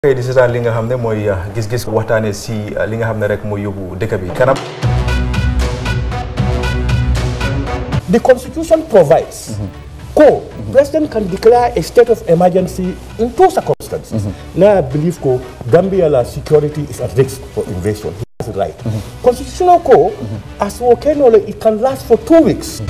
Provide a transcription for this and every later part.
kay di seetaan li nga xam ne mooy gis-gis waxtaane si li nga xam ne rek mooy yóbbu dëkk bi kanam The constitution provides co president can declare a state of emergency in two circumstances. Now I believe co Gambia la security is at risk for invasion. He has it right. Constitutional co as volcano it can last for two weeks.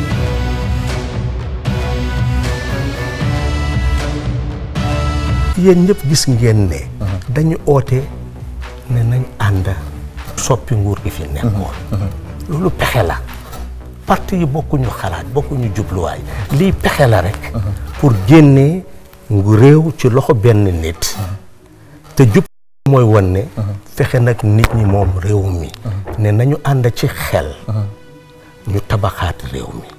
yéen ñëpp gis ngeen ne dañu oote ne nañ ànd soppi nguur gi fi nekkoon loolu pexe la parti yi bokkuñu xalaat bokkuñu jubluwaay lii pexe la rek pour génnee ngu réew ci loxo benn nit te jub mooy won ne fexe nag nit ñi moom réew mi ne nañu ànd ci xel ñu tabaxaat réew mi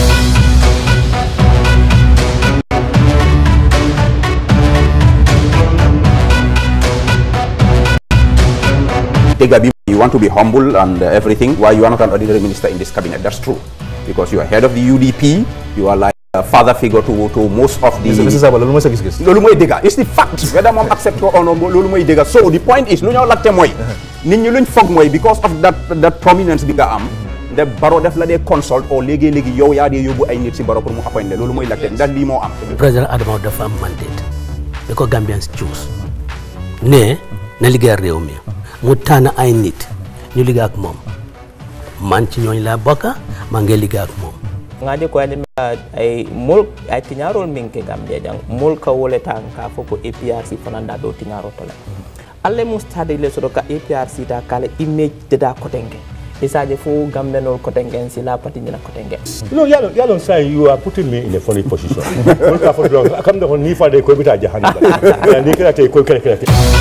Tegabi, you want to be humble and uh, everything. Why you are not an ordinary minister in this cabinet? That's true, because you are head of the UDP. You are like a father figure to to most of the. monsieur Saba loolu mooy sa gis-gis loolu mooy dëgga it's the fact whether moom accept ko or not loolu mooy dëgga so the point is lu ñoo laajte mooy nit ñi luñ foog mooy because of that that prominence bi nga am de baro def la dee consult o léegi-léegi yow yaa dee yóbbu ay nit si baro pour mu appoint le loolu mooy laajte ndax lii moo am président Adama dafa am mandate da ko Gambians choose ne na liggéeyal réew mi mu tànn ay nit ñu liggéey ak moom man ci ñooñ laa bokka maa ngi liggéey ak moom ngaje ko ade ay mol ay tiñarol min ke gambia jang mol ka wole tan ka foko APRC fananda do tiñaro tole alle mu stade le sodo ka APRC ta kala image de da kotenge isaje fo gambe nol kotenge si la pati nyina kotenge You know, Yalon, Yalon saying you are putting me in a funny position. Don't come for long. Come down, ni fa de ko bita jahannam. Ni kira te ko kira kira.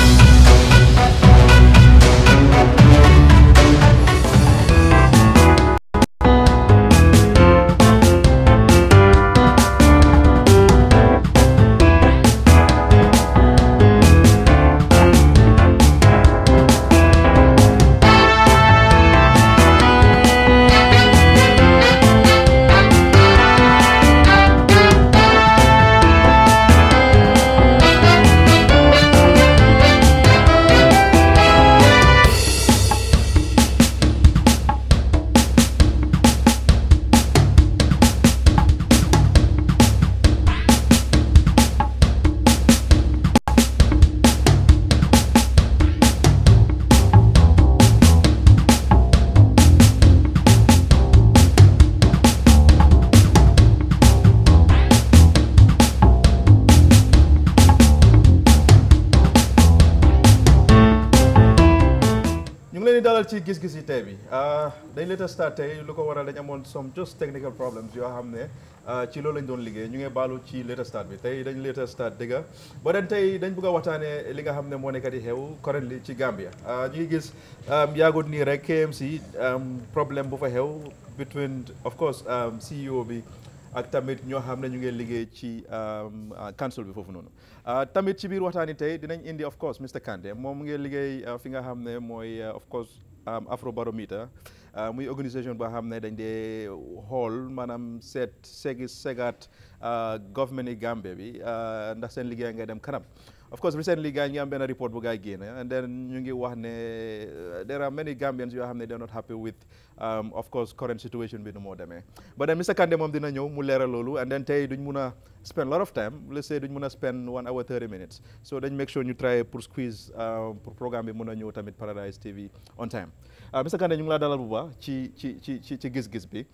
ñu ngi leen di dalal ci gis-gis yi tey bi dañ leen a start tey lu ko waral dañ amoon some just technical problems yoo xam ne ci loolu lañ doon liggéey ñu ngi baalu ci later start bi tey dañ later start dëgga ba den tey dañ bëgg a waxtaanee li nga xam ne moo nekk di xew currently ci Gambia ñu ngi gis yaagut nii rek KMC problème bu fa xew between of course CEO bi ak tamit ñoo xam ne ñu ngi liggéey ci council bi foofu noonu tamit ci biir waxtaan yi tey dinañ indi of course Mr Kandeh moom mu ngi liggéey fi nga xam ne mooy of course Afrobarometer muy organisation boo xam ne dañ dee xool maanaam seet segi segaat government yi Gambie bi ndax seen liggéey ngay dem kanam of course recently gaa ngi am benn report bu gaay génne and then ñu ngi wax ne there are many Gambians yoo xam ne they're not happy with of course current situation bi nu moo demee but then Mr Kandeh moom dina ñëw mu leeral loolu and then tey duñ mun a spend lot of time let's say duñ mun a spend one hour 30 minutes so dañ make sure ñu try pour squeeze pour programme bi mun a ñëw tamit Paradise TV on time Mr Kandeh ñu ngi laa dalal bu baax ci ci ci ci ci gis-gis bi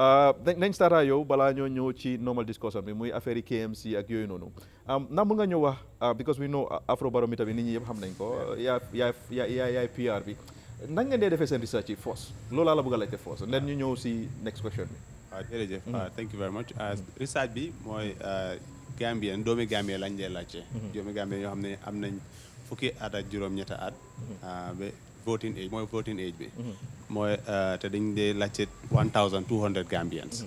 nañ starta yow balaa ñoo ñëw ci normal discussion bi muy affaire yi KMC ak yooyu noonu na mun nga ñëw wax because we know Afrobarometer bi nit ñi yëpp xam nañ ko yaa yaa yaa yaay PR bi nan ngeen dee defee seen research yi force loolu laa la bëgg a laajte force nden ñu ñëw si next question bi waaw jërëjëf thank you very much research bi mooy Gambien doomi Gambien lañ dee laajte doomi Gambien yoo xam ne am nañ fukki at ak juróom-ñetta at ba voting age mooy voting age bi mooy te dañ dee laajte one thousand two hundred Gambians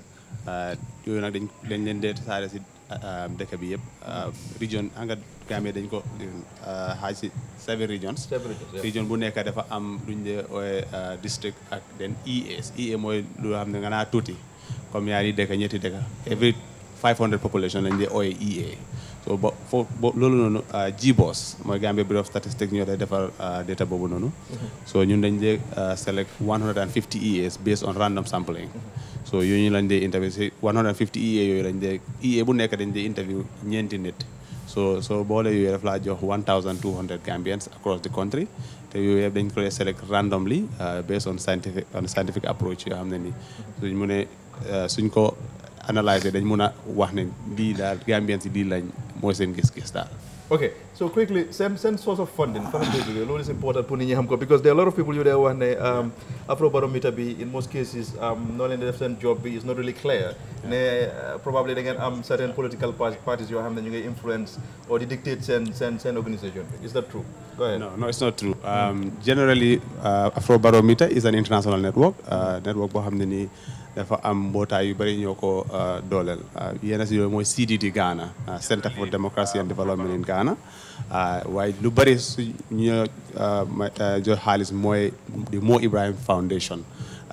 yooyu nag dañ dañ leen dee tasaare si dëkk bi yëpp region anga Gambie dañ ko xaaj si seven regions region bu nekk dafa am luñ dee ooye district ak den EAs EA mooy lu xam ne nga naa tuuti comme ñaari dëkk ñetti dëkk every 500 population lañ dee ooye EA so bo fo bo loolu noonu GBOS mooy Gambia Bureau of Statistics ñoo day defar data boobu noonu so ñun dañ dee select 150 EAs based on random sampling so yooyu lañ dee interview si 150 EA yooyu lañ dee EA bu nekk dañ dee interview ñeenti nit so so boole yooyu daf laa jox 1200 Gambians across the country te yooyu yëpp dañ ko dee select randomly based on scientific on scientific approach yoo xam ne nii suñ mu ne suñ ko analyser dañ mun a wax ne lii daal Gambians yi lii lañ mooy seen gis-gis daal Okay, so quickly, same, same source of funding. Funding is important for Nini Hamko because there are a lot of people you there one um, Afrobarometer be in most cases um, not in the same job be is not really clear. Ne, uh, probably they can um, certain political par- parties you have then you get influence or they dictate send send send organization. Is that true? Go ahead. No, no, it's not true. Um, generally, uh, Afrobarometer is an international network. Uh, network boo xam ne nii dafa am mbootaay yu bëri ñoo ko dooleel yenn si yooyu mooy CDD Ghana Center for Democracy and Development in Ghana waaye lu bëri su ñu jox xaalis mooy di Mo Ibrahim Foundation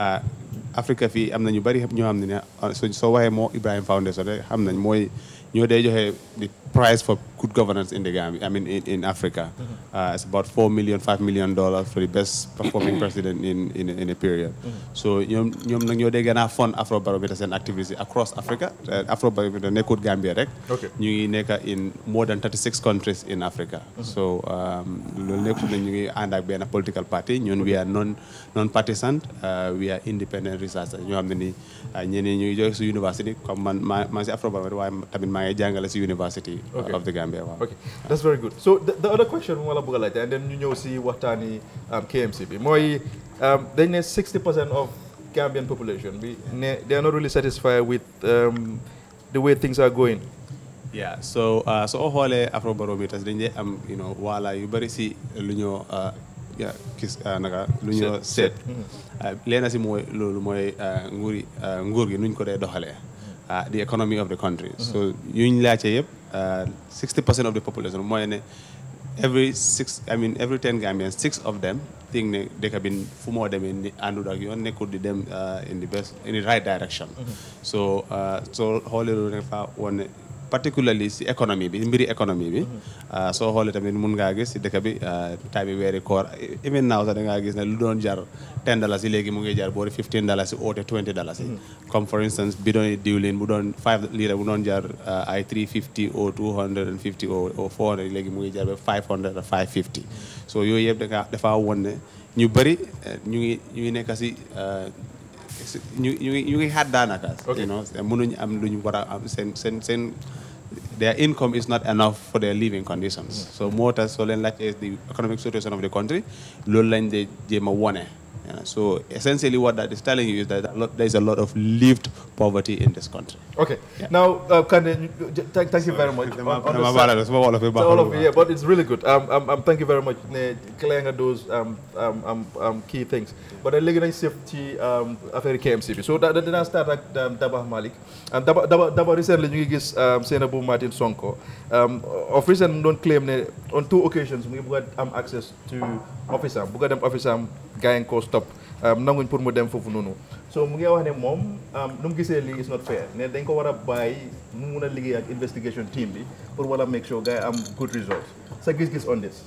Afrique fii am na ñu bëri ñoo xam ne ne soo waxee Mo Ibrahim Foundation rek xam nañ mooy ñoo day joxe the prize for good governance in the Gambia, I mean in, in Africa. Uh, it's about four million, five million dollars for the best performing president in, in, in a period. So ñoom ñoom nag ñoo dee gën a fund Afrobarometer seen activities across Africa. Uh, Afrobarometer nekkut Gambia rek. Okay. ñu ngi nekk in more than 36 countries in Africa. So um, loolu nekkut ne ñu ngi ànd ak benn political party ñun we are non non partisan uh, we are independent researchers ñoo xam ne ni ñeneen ñu ngi jóge si university comme man maa maa si Afrobarometer waaye tamit maa ngi jàngale si university Okay. of the Gambia waaw. Okay, that's very good. So the, the other question wala bëgg a laajte and then ñu ñëw si waxtaani um, KMC bi mooy um, dañ ne 60 percent of Gambian population bi ne they are not really satisfied with um, the way things are going. Yeah, so uh, soo xoolee Afrobarometers dañ dee am you know wala yu bëri si lu ñoo uh, yeah, gis uh, naka lu ñoo seet leena si mooy loolu mooy uh, nguuri uh, nguur gi nuñ ko dee doxalee uh, the economy of the country so yuñ laajte yëpp uh, 60 percent of the population mooy ne every six I mean every ten Gambians six of them think ne dëkk bi fu moo demee ni àndul ak yoon nekkul di dem uh, in the best in the right direction so uh, so xoolee loolu ne fa woon ne particularly si économie bi mbiri économie bi uh, soo xoolee tamit mun ngaa gis si dëkk bi uh, time bi weeri koor even now sax da ngaa gis ne lu doon jar 10 dollars yi léegi mu ngi jar boori 15 dollars yi oote 20 dollars yi comme for instance bidon yi diwlin bu doon 5 litre bu doon jar uh, ay 350 ou 250 ou ou 400 léegi mu ngi jar ba 500 or 550 so yooyu yëpp da dafa woon ne ñu bëri eh, ñu ngi ñu ngi nekk si uh, si- ñu ñu ngi ñu ngi xaat daanaka. Okay. you know mënuñ am lu ñu war a am seen seen seen their income is not enough for their living conditions. so moo tax soo leen laajtee the economic situation of the country loolu lañ de jéem a wone. you know. so essentially what that is telling you is that a lot- there is a lot of lived poverty in this country. Okay, now uh, Kande, you- j- thank, thank you very much. Dama- On- on the dama side- baal la, sama wolof bi So baaxul all of bu it, yeah, but it's really good. Um, um, um, thank you very much. Ne clear nga those um, um, um, um, key things. But then léegi nañ sëf ci um, affaire KMC bi. So da, da, dinaa start ak um, Daba Malik. Um, Daba, Daba, Daba recently ñu ngi gis um, Sainabou Martin Sonko. Um, of recent mu doon claim ne on two occasions mu ngi bëgg a am access to office am bëgg a dem office am gars yi nga koo stop um, nanguñ pour mu dem foofu noonu. So mu ngi wax ne moom um, nu mu gisee lii is not fair ne dañ ko war a bàyyi mu mun a liggéey ak investigation team bi pour war a make sure gars yi am good results sa gis-gis on this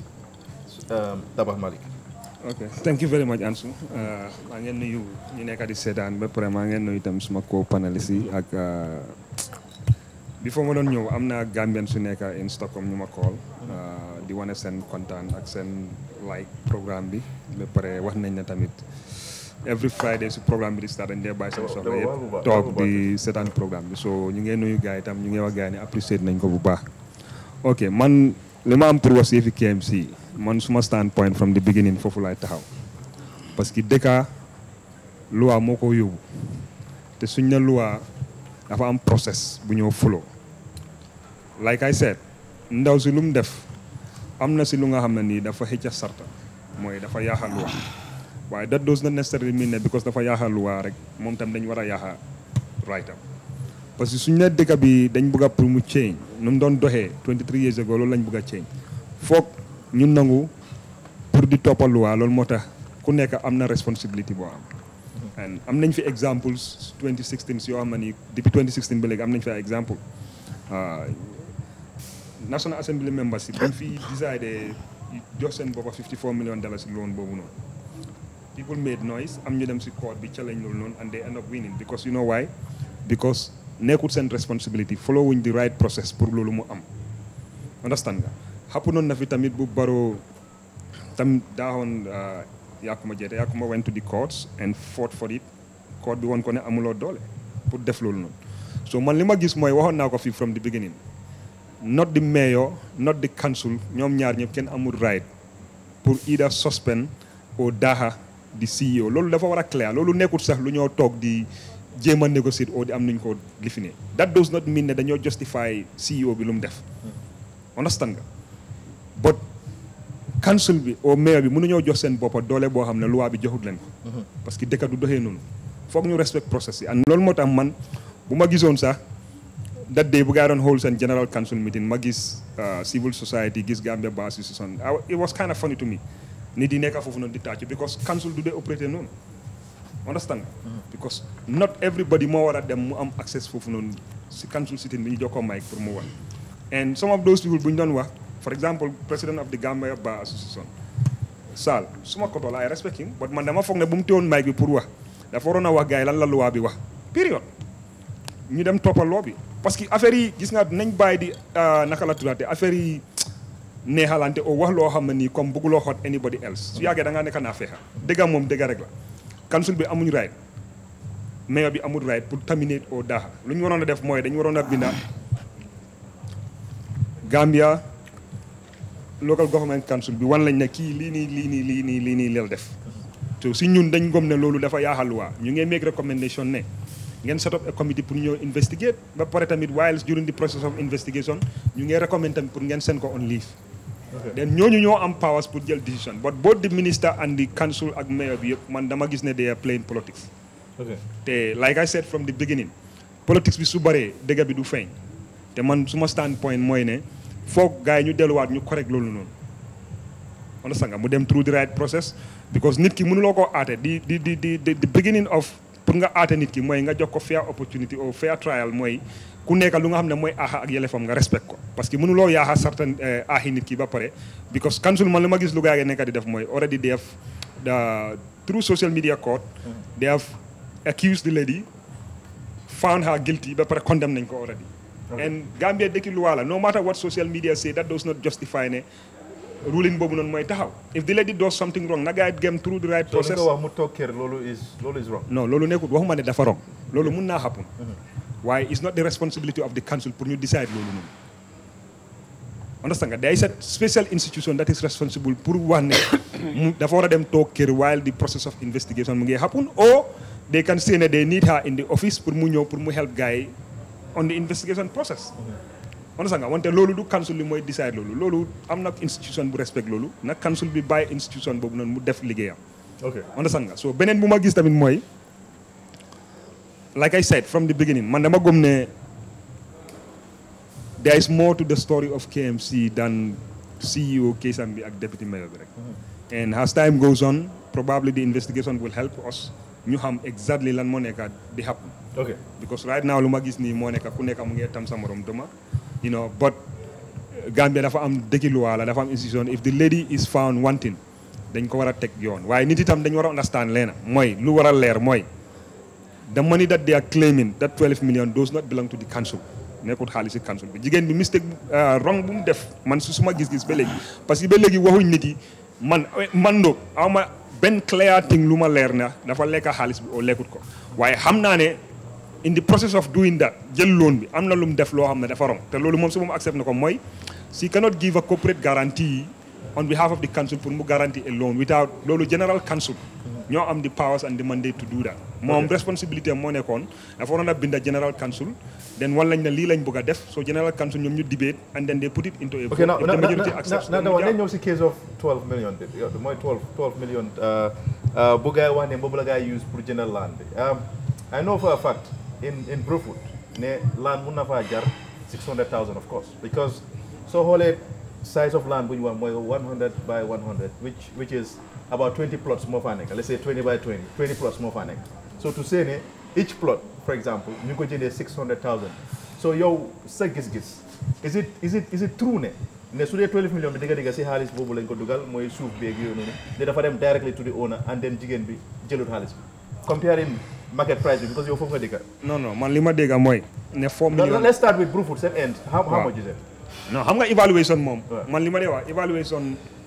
um, Dabakh Malik. ok thank you very much Ansu Uh, maa ngeen nuyu ñu nekk di seetaan ba pare maa ngeen nuyu itam suma co paneliste yi ak uh, before ma doon ñëw am na Gambian su nekk in Stockholm ñu ma call uh, di wane seen kontaan ak seen like programme bi ba pare wax nañ ne tamit every Friday su programme bi di start dañ dee bàyyi seen soxla yëpp toog di seetaan programme bi so ñu ngeen nuyu gars yi itam ñu ngi wax gars yi ne apprécier nañ ko bu baax ok man li ma am pour wax si yëfi KMC man suma standpoint from the beginning foofu laay taxaw parce que dëkka loi moo ko yóbbu te suñ ne loi dafa am process bu ñëw follow like I said ndaw si lu mu def am na si lu nga xam ne nii dafa xëcc sarta mooy dafa yaaxa loi waaye that does not necessarily mean ne because dafa yaaxa loi rek moom tam dañ war a yaaxa right am parce que suñ ne dëkk bi dañ bëgg a pour mu change nu mu doon doxee 23 years ago loolu lañ bëgg a change foog ñu nangu pour di toppal loi loolu moo tax ku nekk am na responsibility boo am and am nañ fi examples 2016 yoo xam ne nii depuis 2016 ba léegi am nañ fi ay exemple ah, National Assembly members si bañ fi décidé jox seen boppa 54 million dollars loan boobu noonu people made noise am ñu dem si court bi challenge loolu noonu and they end up winning because you know why because nekkul seen responsibility following the right process pour loolu mu am understand nga xapp noonu na fi tamit bu baro tam daaxoon Yakuma Jeete Yakuma went to the courts and fought for it court bi woon ko ne amuloo doole pour def loolu noonu so man li ma gis mooy waxoon naa ko fii from the beginning not the mayor not the council ñoom ñaar ñëpp kenn amul right pour either suspend or daaxa di CEO loolu dafa war a clair loolu nekkul sax lu ñoo toog di jéem a négocier oo di am nuñ ko lifine that does not mean ne dañoo justify CEO bi lu mu def understand nga but council bi au mayor bi mënuñoo jox seen boppa doole boo xam ne loi bi joxut leen ko parce que dëkk du doxee noonu foog ñu respect process yi and loolu moo tax man bu ma gisoon sax that day bu gaa doon hold seen general council meeting ma gis civil society gis Gambia Bar Association it was kind of funny to me nit yi nekk foofu noonu di tàccu because council du dee operaté noonu understand because not everybody moo war a dem mu am access foofu noonu si council sitting bi ñu jokkoo mic pour mu wax and some of those people bu ñu doon wax for example president of the Gambia Bar Association Sall suma koto la I respect him but man dama foog ne bu mu teewoon mic bi pour wax dafa waroon a wax gars yi lan la loi bi wax période ñu dem toppal loi bi parce que affaire yi gis nga nañ bàyyi di naka la tuddaate affaire yi neexalante o wax loo xam ne nii comme bëgguloo xot anybody else su yàggee da ngaa nekk naa feexa dëgga moom dëgga rek la council bi amuñ right mayor bi amul right pour terminate au daaxa lu ñu waroon a def mooy dañu waroon a binda Gambia local government council bi wan lañ ne kii lii nii lii nii lii nii lii nii leel def so si ñun dañ gom ne loolu dafa yaaxal waa ñu ngee make recommendation ne ngeen set up a committee pour ñëw investigate ba pare tamit while during the process of investigation ñu ngee recommend tamit pour ngeen send ko on leave then ñooñu ñoo am powers pour jël decision but both the minister and the council ak mayor bi yëpp man dama gis ne they are playing politics te like I said from the beginning politics bi su bëree dëgg bi du feeñ te man suma standpoint mooy ne foog gars yi ñu delluwaat ñu correct loolu noonu understand nga mu dem through the right process because nit ki mënuloo koo aate di di di di the beginning of pour nga aate nit ki mooy nga jox ko fair opportunity or fair trial mooy ku nekk lu nga xam ne mooy aaxa ak yelefam nga respect ko parce que mënuloo yaaxa certain aaxi nit ki ba pare because council man li ma gis lu gaa yi nekk di def mooy already they have the through social media court they have accused the lady found her guilty ba pare condemn nañ ko already and Gambia dëkki luwaa la no matter what social media say that does not justify ne ruling boobu noonu mooy taxaw if the lady does something wrong na gaa gem through the right so li process nga wax mu toog kër loolu is loolu is wrong non loolu nekkul waxuma ne dafa wrong loolu mun naa happen waaye it's not the responsibility of the council pour ñu decide loolu noonu understand nga there is a special institution that is responsible pour wax ne mu dafa war a dem toog kër while the process of investigation mu ngi happen or they can say ne they need her in the office pour mu ñëw pour mu help gars yi on the investigation process understand nga wante loolu du council bi mooy decide loolu loolu am na institution bu respect loolu nag council bi bàyyi institution boobu noonu mu def liggéeyam ok understand nga so beneen bu ma gis tamit mooy like I said from the beginning man dama gëm ne there is more to the story of KMC than CEO Keysam bi ak deputy mayor bi rek and as time goes on probably the investigation will help us ñu xam exactly lan moo nekk di happen ok because right now lu ma gis nii moo nekk ku nekk mu ngi tam sa morom duma you know but Gambia dafa am dëkki luwaa la dafa am institution if the lady is found wanting dañ ko war a teg yoon waaye nit itam dañ war a understand leena mooy lu war a leer mooy the money that they are claiming that 12 million does not belong to the council nekkul xaalis si council bi jigéen bi mistake wrong bu mu def man su suma gis-gis ba léegi parce que ba léegi waxuñ nit yi man man do aw ma benn clear thing lu ma leer na dafa lekka xaalis bi oo lekkut ko waaye xam naa ne in the process of doing that jël loan bi am na lu mu def loo xam ne dafa wrong te loolu moom su moom accept na ko mooy she cannot give a corporate guarantee on behalf of the council pour mu guarantee a loan without loolu general council ñoo am the powers and the mandate to do that moom responsibility am moo nekkoon dafa waroon a binda general council then wan lañ ne lii lañ bëgg a def so general council ñoom ñu debate and then they put it into a vote ok now if the majority accepts na then na mu na jaar. ñëw si case of 12 million bi yow mooy 12 12 million bu gaa yi wax ne boobu la gaa yi use pour jëndal land bi Um, I know for a fact in in Brufut ne land mun na faa jar 600000 of course because soo xoolee size of land bu ñu wax mooy 100 by 100 which which is about 20 plots moo faa nekk let's say 20 by 20 20 plots moo faa nekk so to say ne each plot for example ñu ngi ko jëndee 600000 so yow sa gis-gis is it is it is it true ne ne su dee 12 million bi digga digga si xaalis boobu lañ ko dugal mooy suuf beeg yooyu noonu ne dafa dem directly to the owner and then jigéen bi jëlut xaalis bi comparing market price bi because yow foofu nga dikka non non man li ma dégg mooy ne 4 No, million let's start with Brufut seen end how, how Waaw. much is it non xam nga évaluation moom Ouais. man li ma dee wax évaluation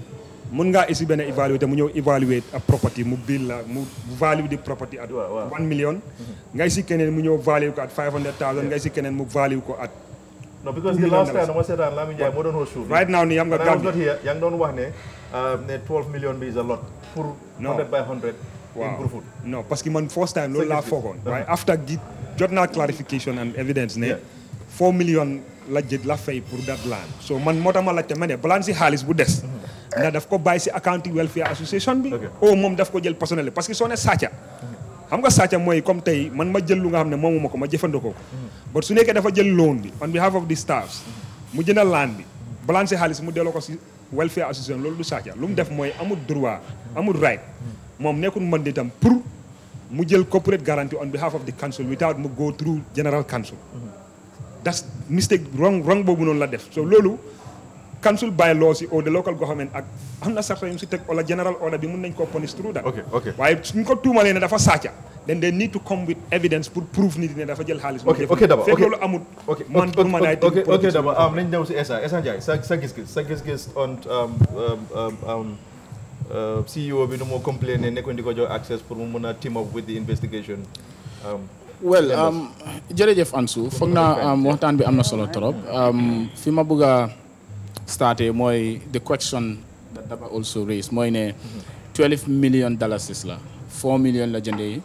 mun ngaa isi benn évaluateur mu ñëw évaluer a property mu bill la mu value di property at Waaw, waaw. 1 million nga isi keneen mu ñëw value ko at 500000 nga isi keneen mu value ko at no because Two the million last time dollars. dama seetaan Lamin Ndiaye moo doon host suuf bi. right now nii xam nga When I was Gambia not here yaa ngi doon wax ne uh, ne 12 million bi is a lot pour No. 100 by 100 in waaw Brufut non parce que man first time loolu laa gis-gis. foogoon waaye after gi jot naa clarification and evidence ne Yeah. 4 million la jët la fay pour that land so man moo tax ma laajte ma ne balaan si xaalis bu des ndax daf ko bàyyi si accounting welfare association bi Okay. o moom daf ko jël personnel parce que soo ne sàcca xam nga sàcca mooy comme tey man ma jël lu nga xam ne moomuma ko ma jëfandikoo ko but su nekkee dafa jël loan bi on behalf of the staffs mu jëndal land bi balaan si xaalis mu delloo ko si welfare association loolu du sàcca lu mu def mooy amul droit amul right moom nekkul mën di tam pour mu jël corporate guarantee on behalf of the council without mu go through general council that's mistake wrong wrong boobu noonu la def so loolu council bylaws yi or the local government ak am na sarta yu mu si teg wala general order bi mun nañ ko punish through that Okay, okay. waaye suñ ko tuumalee ne dafa sàcca then they need to come with evidence pour prove nit ne dafa jël xaalis mu ok def ok Daba fekk ok loolu amul ok man pour man ay ok ok Daba am nañ ñëw si Essa Essa Ndiaye sa sa gis-gis sa gis-gis on um, um, um, um, uh, CEO bi nu moo complain ne nekkoon di ko jox access pour mu mun a team up with the investigation um, well um, jërëjëf Ansu foog naa um, waxtaan bi am na solo trop um, fi ma bëgg a starté mooy the question that Daba also raised mooy ne 12 million dollars la 4 million la jëndee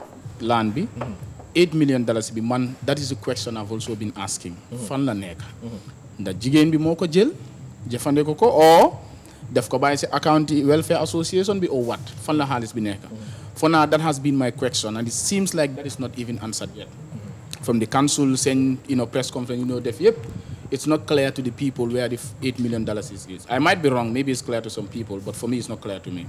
land bi 8 million dollars bi man that is the question I've also been asking fan la nekk ndax jigéen bi moo ko jël jëfandikoo ko o def ko bàyyi si account yi welfare association bi or what fan la xaalis bi nekk for now that has been my question and it seems like that is not even answered yet from the council saying you know press conference you know def yep it's not clear to the people where the f- 8 million dollars is, is i might be wrong maybe it's clear to some people but for me it's not clear to me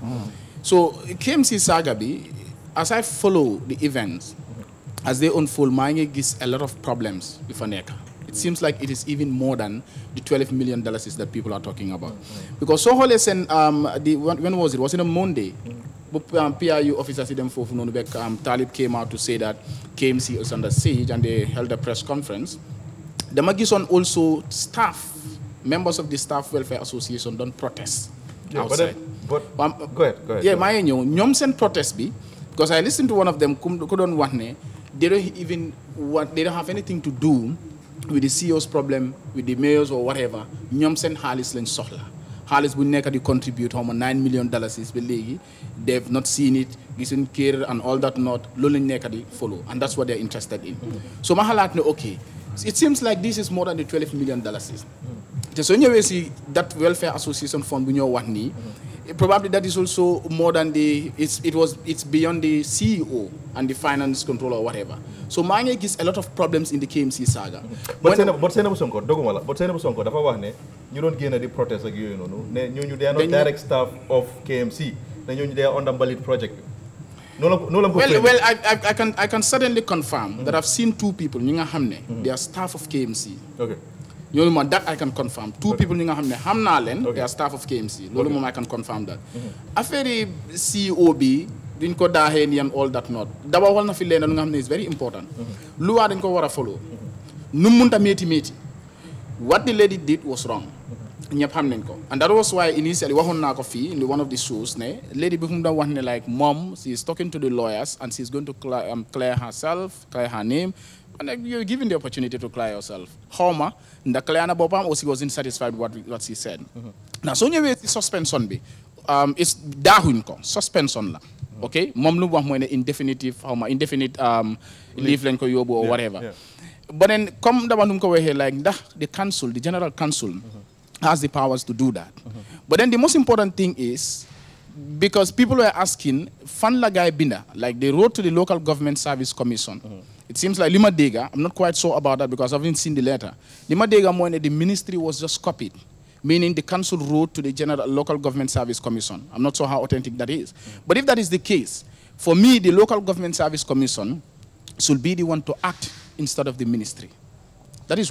so KMC saga bi as i follow the events as they unfold maa ngi gis a lot of problems yu fa nekk it seems like it is even more than the 12 million dollars is that people are talking about because soo xoolee seen um, the when, when was it was it a Monday bu um, PRU officers yi dem foofu noonu bekk um, Talib came out to say that KMC is under siege and they held a press conference dama gisoon also staff members of the staff welfare association don't protest yeah, but, outside then, but Um, go ahead go ahead yeah maa ngi ñëw ñoom seen protest bi because I listened to one of them ku ku doon wax ne they don't even want they don't have anything to do with the CEO's problem with the mayors or whatever ñoom seen xaalis lañ soxla xaalis bu nekk di contribute xaw ma 9 million dollars is ba léegi they've not seen it gisuñ kër and all that not loolu lañ nekk di follow and that's what they're interested in so ma xalaat ne okay it seems like this is more than the 12 million dollars is te soo ñëwee si that welfare association fund bu ñoo wax nii probably that is also more than the it's it was it's beyond the CEO and the finance controller or whatever so maa ngi gis a lot of problems in the KMC saga but When- Seynabou but Seynabou Sonko doguma la but Seynabou Sonko dafa wax ne ñu doon génn di protest ak yooyu noonu ne ñooñu they are not Dañu- direct staff of KMC ne ñooñu they are under Mbalit project bi noonu la noonu la ko well, framé. well I, I, I can I can certainly confirm that I've seen two people ñi nga xam ne they are staff of KMC ok ñooñu moom that I can confirm two people ñi nga xam ne xam naa leen Okay. they are staff of KMC loolu moom I can confirm that affaire yi CEO bi duñ ko daaxee ni yan all that not daba wal na fi leen lu nga xam ne is very important loi dañ ko war a follow nu mu munta métti métti what the lady did was wrong ñëpp xam nañ ko and that was why initially waxoon naa ko fii in the one of the shows ne lady bi fu mu doon wax ne like mom she is talking to the lawyers and she is going to clear, um, clear herself clear her name and like, you're given the opportunity to clear yourself xaw ma ndax clear na boppam or she wasn't satisfied with what, what she said now soo ñëwee si suspension bi um, is daaxuñ ko suspension la ok moom lu mu wax mooy ne indefinitive xaw ma indefinite um, leave lañ ko yóbbu or whatever yeah. but then comme dama nu mu ko waxee like ndax the council the general council has the powers to do that but then the most important thing is because people were asking fan la gaay binda like they wrote to the local government service commission it seems like lima dega i'm not quite sure about that because i haven't seen the letter lima dega mooy ne the ministry was just copied meaning the council wrote to the general local government service commission i'm not sure how authentic that is but if that is the case for me the local government service commission should be the one to act instead of the ministry that is one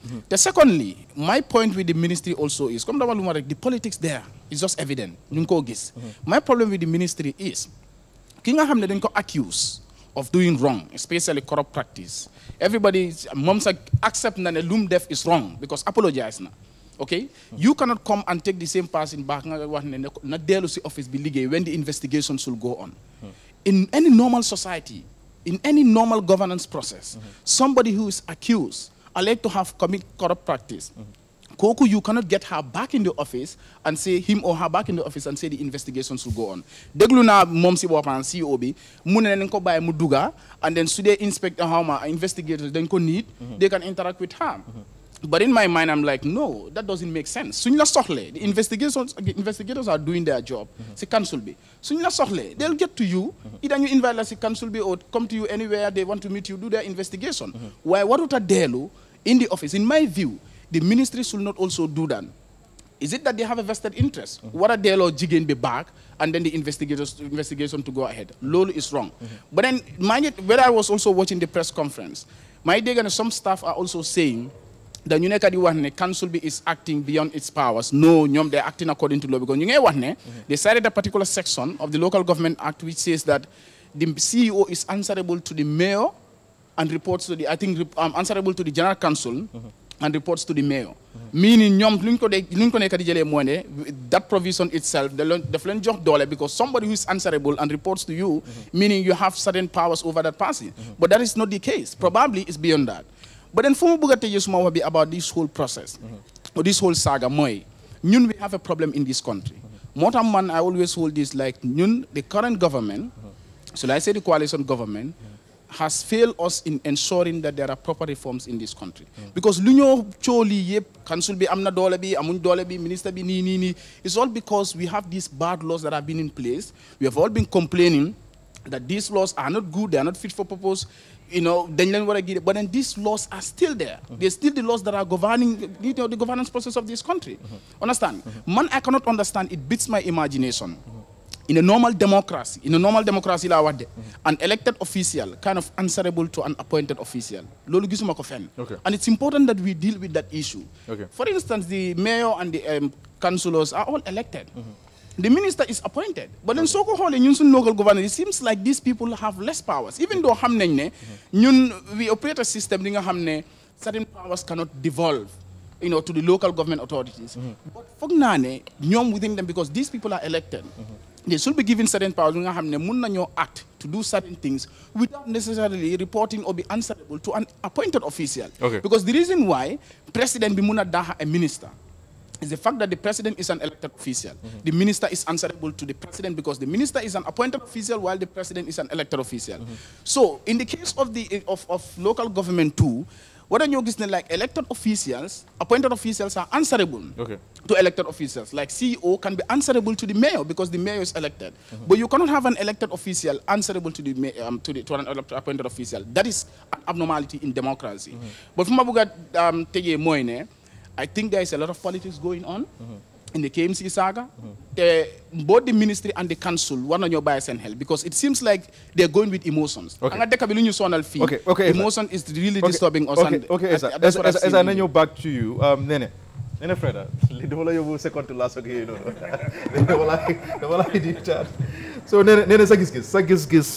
te secondly my point with the ministry also is comme dama lu ma rek the politics there is just evident ñu ngi koo gis my problem with the ministry is ki nga xam ne dañ ko accuse of doing wrong especially corrupt practice everybody moom sax accept na ne lu mu def is wrong because apologize na okay you cannot come and take the same person back nga wax ne ne ko- na dellu si office bi liggéey when the investigation should go on in any normal society in any normal governance process somebody who is accused alleged to have commit corrupt practice Koku, you cannot get her back in the office and say him or her back in the office and say the investigation should go on. Déglu naa moom si boppam CEO bi mu ne nañ ko bàyyi mu dugga and then su dee inspector xaw ma investigators dañ ko need they can interact with her. But in my mind, I'm like, no, that doesn't make sense. Suñ la soxlee, the investigations, investigators are doing their job. Si council bi. Suñ la soxlee, they'll get to you. Either you invite la si council bi or come to you anywhere they want to meet you, do their investigation. Why warut a dellu in the office? In my view, the ministry should not also do that. Is it that they have a vested interest? What are they jigin be back and then the investigators investigation to go ahead? Lolo is wrong. But then mind it, when I was also watching the press conference, my day and some staff are also saying that ñu nekk di wax ne council bi is acting beyond its powers. No, ñoom they're acting according to law because ñu ngay wax ne they cited a particular section of the Local Government Act which says that the CEO is answerable to the mayor and reports to the I think rep- um, answerable to the general council and reports to the mayor. Meaning ñoom luñ ko de luñ ko nekk di jëlee mooy ne that provision itself da leen daf leen jox doole because somebody who is answerable and reports to you meaning you have certain powers over that person. But that is not the case. Probably it's beyond that. But then fu mu bëgg a tëjee suma wax bi about this whole process or this whole saga mooy ñun we have a problem in this country. moo tax man I always hold this like ñun the current government so I say the coalition government has failed us in ensuring that there are proper reforms in this country. Because lu ñoo cooli yëpp council bi am na doole bi amuñ doole bi minister bi nii nii nii it's all because we have these bad laws that have been in place. We have all been complaining that these laws are not good, they are not fit for purpose. You know, dañ leen war a gide- but then these laws are still there. They're still the laws that are governing you know, the governance process of this country. Understand? Man, I cannot understand. It beats my imagination in a normal democracy, in a normal democracy la wadde, an elected official kind of answerable to an appointed official. Lolu gisuma ko fenn. Okay. And it's important that we deal with that issue. Okay. For instance, the mayor and the um, councillors are all elected. The minister is appointed. But then soko hole ñun suñ local government, it seems like these people have less powers. Even though xam nañ ne ñun we operate a system li nga xam ne certain powers cannot devolve you know, to the local government authorities. But foog naa ne ñoom within them because these people are elected. They should be given certain powers nga xam ne mun nañoo act to do certain things without necessarily reporting or be answerable to an appointed official. Okay. Because the reason why president bi mun a daha a minister is the fact that the president is an elected official. The minister is answerable to the president because the minister is an appointed official while the president is an elected official. So in the case of the of, of local government too, what are you like elected officials, appointed officials are answerable Okay. to elected officials. Like CEO can be answerable to the mayor because the mayor is elected. But you cannot have an elected official answerable to the ma- um, to the to an elect- appointed official. That is an abnormality in democracy. But from Abuga um, Tege Moine, I think there is a lot of politics going on. In the KMC saga, the, both the ministry and the council want on your bias and help because it seems like they're going with emotions. Okay. Anga deka bi lu ñu sonal fii, Okay, okay, Esa. Emotion is really Okay, disturbing us. Okay, and okay, I- Esa. that's Esa, what I've Esa, seen Esa, really. nañu back to you. Um, Nene. Nene Freda, li dama la yóbbu second to last ak yooyu noonu. dama la dama la di chat. So Nene, Nene sa gis-gis, sa gis-gis.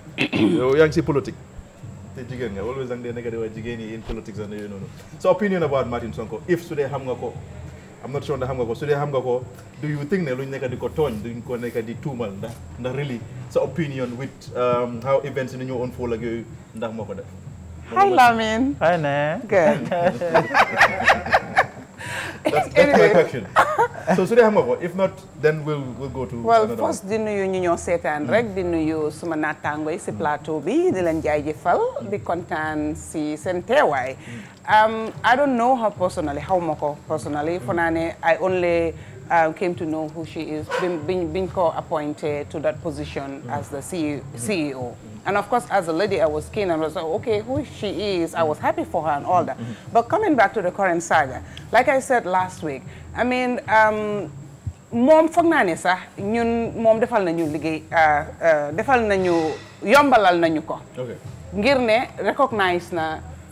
yow yaa ngi si politique. te jigéen nga always da nga dee nekk di wax jigéen yi in politics and yooyu noonu. So opinion about Martin Sonko, if su dee xam nga ko, I'm not sure ndax xam nga ko, su dee xam nga ko, do you think ne luñ nekk di ko tooñ, duñ ko nekk di tuumal ndax ndax really sa opinion with um, how events yi ni ñu unfold ak yooyu ndax moo ko def. Hi, Lamin. Hi, Ne. Good. That's, that's my question. So su dee xam nga ko, if not, then we'll we'll go to well another one. first di nuyu ñu ñoo seetaan rek di nuyu suma naataango yi si plateau bi di leen jaajëfal di kontaan si seen teewaay um, I don't know her personally xaw ma ko personally fo naa ne I only um, came to know who she is biñ biñ biñ ko appointed to that position as the CEO, CEO. And of course, as a lady, I was keen and was like, okay, who she is, I was happy for her and all that. But coming back to the current saga, like I said last week, I mean, um, moom foog naa ne sax ñun moom defal nañu liggéey ah, ah, defal nañu yombalal nañu ko Okay. ngir ne recognize na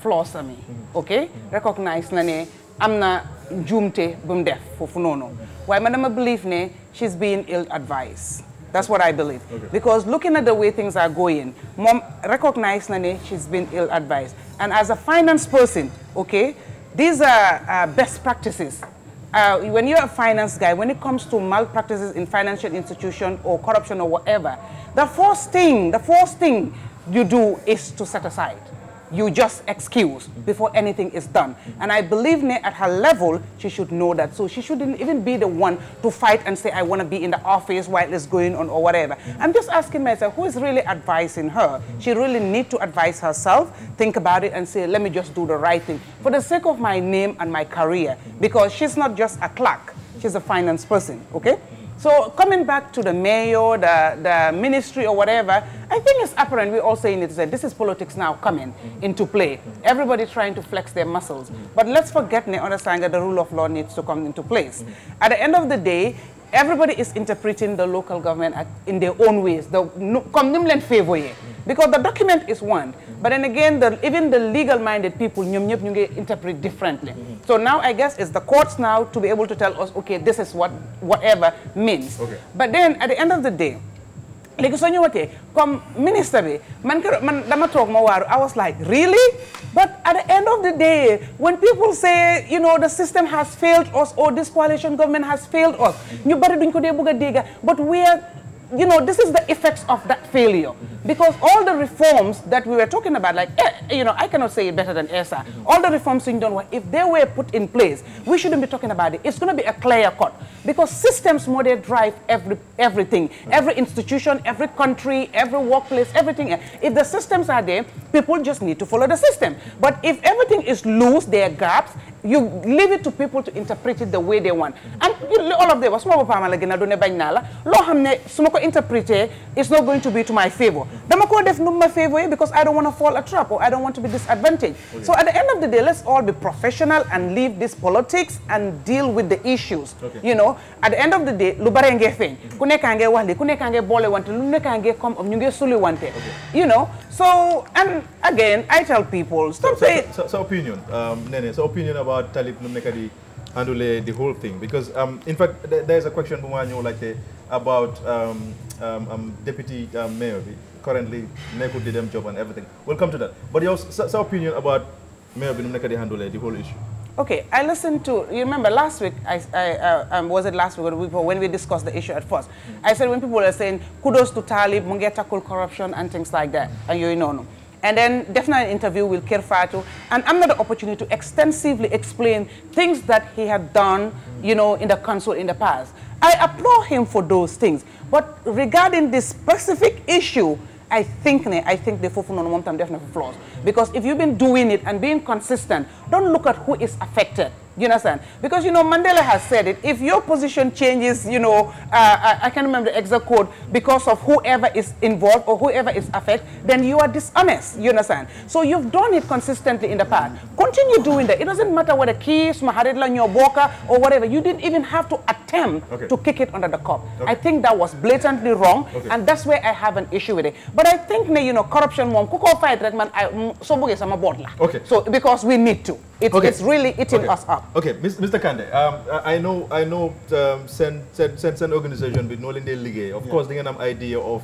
flaws ami ok recognize na ne am na njuumte bu mu def foofu noonu waaye man dama believe ne she's being ill advised that's what I believe because looking at the way things are going mom recognize na ne she's been ill advised and as a finance person okay these are uh, best practices uh, when you're a finance guy, when it comes to malpractices in financial institution or corruption or whatever, the first thing, the first thing you do is to set aside. You just excuse before anything is done. And I believe ne, at her level, she should know that. So she shouldn't even be the one to fight and say, I want to be in the office while it's going on or whatever. I'm just asking myself, who is really advising her? She really need to advise herself, think about it and say, let me just do the right thing for the sake of my name and my career. Because she's not just a clerk, she's a finance person, okay? So coming back to the mayor, the, the ministry or whatever, I think it's apparent, we're all saying it, that this is politics now coming into play. Everybody trying to flex their muscles. But let's forget and understand that the rule of law needs to come into place. At the end of the day, everybody is interpreting the local government at- in their own ways. The no- come nimlen favor ye. Because the document is one, but then again, the, even the legal-minded people ñoom ñëpp ñu ngi interpret differently. So now I guess it's the courts now to be able to tell us, okay, this is what whatever means. Okay. But then at the end of the day, léegi soo ñëwatee comme ministre bi man kero man dama toog ma waaru I was like really but at the end of the day when people say you know the system has failed us or this coalition government has failed us ñu bari duñ ko dee bëgg a dégga but we are you know this is the effects of that failure because all the reforms that we were talking about like eh, you know I cannot say it better than ESA all the reforms suñ doon wax if they were put in place we shouldn't be talking about it it's going to be a clear cut because systems more they drive every everything every institution every country every workplace everything if the systems are there people just need to follow the system but if everything is loose there are gaps you leave it to people to interpret it the way they want and you know, all of them suma boppam la gën a doone bañ naa la loo xam ne su ma ko interpréter it's not going to be to my favor dama ko def nu ma favor yi because I don't want to fall a trap or I don't want to be disadvantaged so at the end of the day let's all be professional and leave this politics and deal with the issues Okay. you know at the end of the day lu bare ngee feeñ ku nekkaa ngee wax li ku nekkaa ngee boole wante lu nekkaa ngee comme ñu ngee suli wante you know so and again I tell people stop So, saying so, so opinion, um, Nene, so opinion about Talib Numekadi handle the whole thing because um, in fact th- there's a question Bumanyo like uh, about um, um, um, deputy um, mayor bi, currently Neko did them job and everything. We'll come to that. But your so, so opinion about mayor bi Numekadi handle the whole issue. Okay, I listened to, you remember last week, I, I, uh, um, was it last week or the week before, when we discussed the issue at first, I said when people are saying, kudos to Talib, Mungia tackle corruption and things like that, and you know, no. And then definitely an interview with Kirfatu, and I'm not the opportunity to extensively explain things that he had done, you know, in the council in the past. I applaud him for those things. But regarding this specific issue, I think ne, I think the Fofun on Montam definitely flaws. Because if you've been doing it and being consistent, don't look at who is affected. You understand? Because, you know, Mandela has said it. If your position changes, you know, uh, I, I can't remember the exact code, because of whoever is involved or whoever is affected, then you are dishonest. You understand? So you've done it consistently in the past. Continue doing that. It doesn't matter whether keys, Maharidla, Nyoboka, or whatever. You didn't even have to attempt Okay. to kick it under the cup. I think that was blatantly wrong, Okay. and that's where I have an issue with it. But I think, ne, you know, corruption, mom, kuko fight, right, man, I, mm, so buge sama board la. Okay. So because we need to. It's, Okay. it's really eating okay. us up. Okay, Mis- Mr. Kande, um, I I know, I know, um, send, send, send, send organization with Nolan Day League. Of course, they have an idea of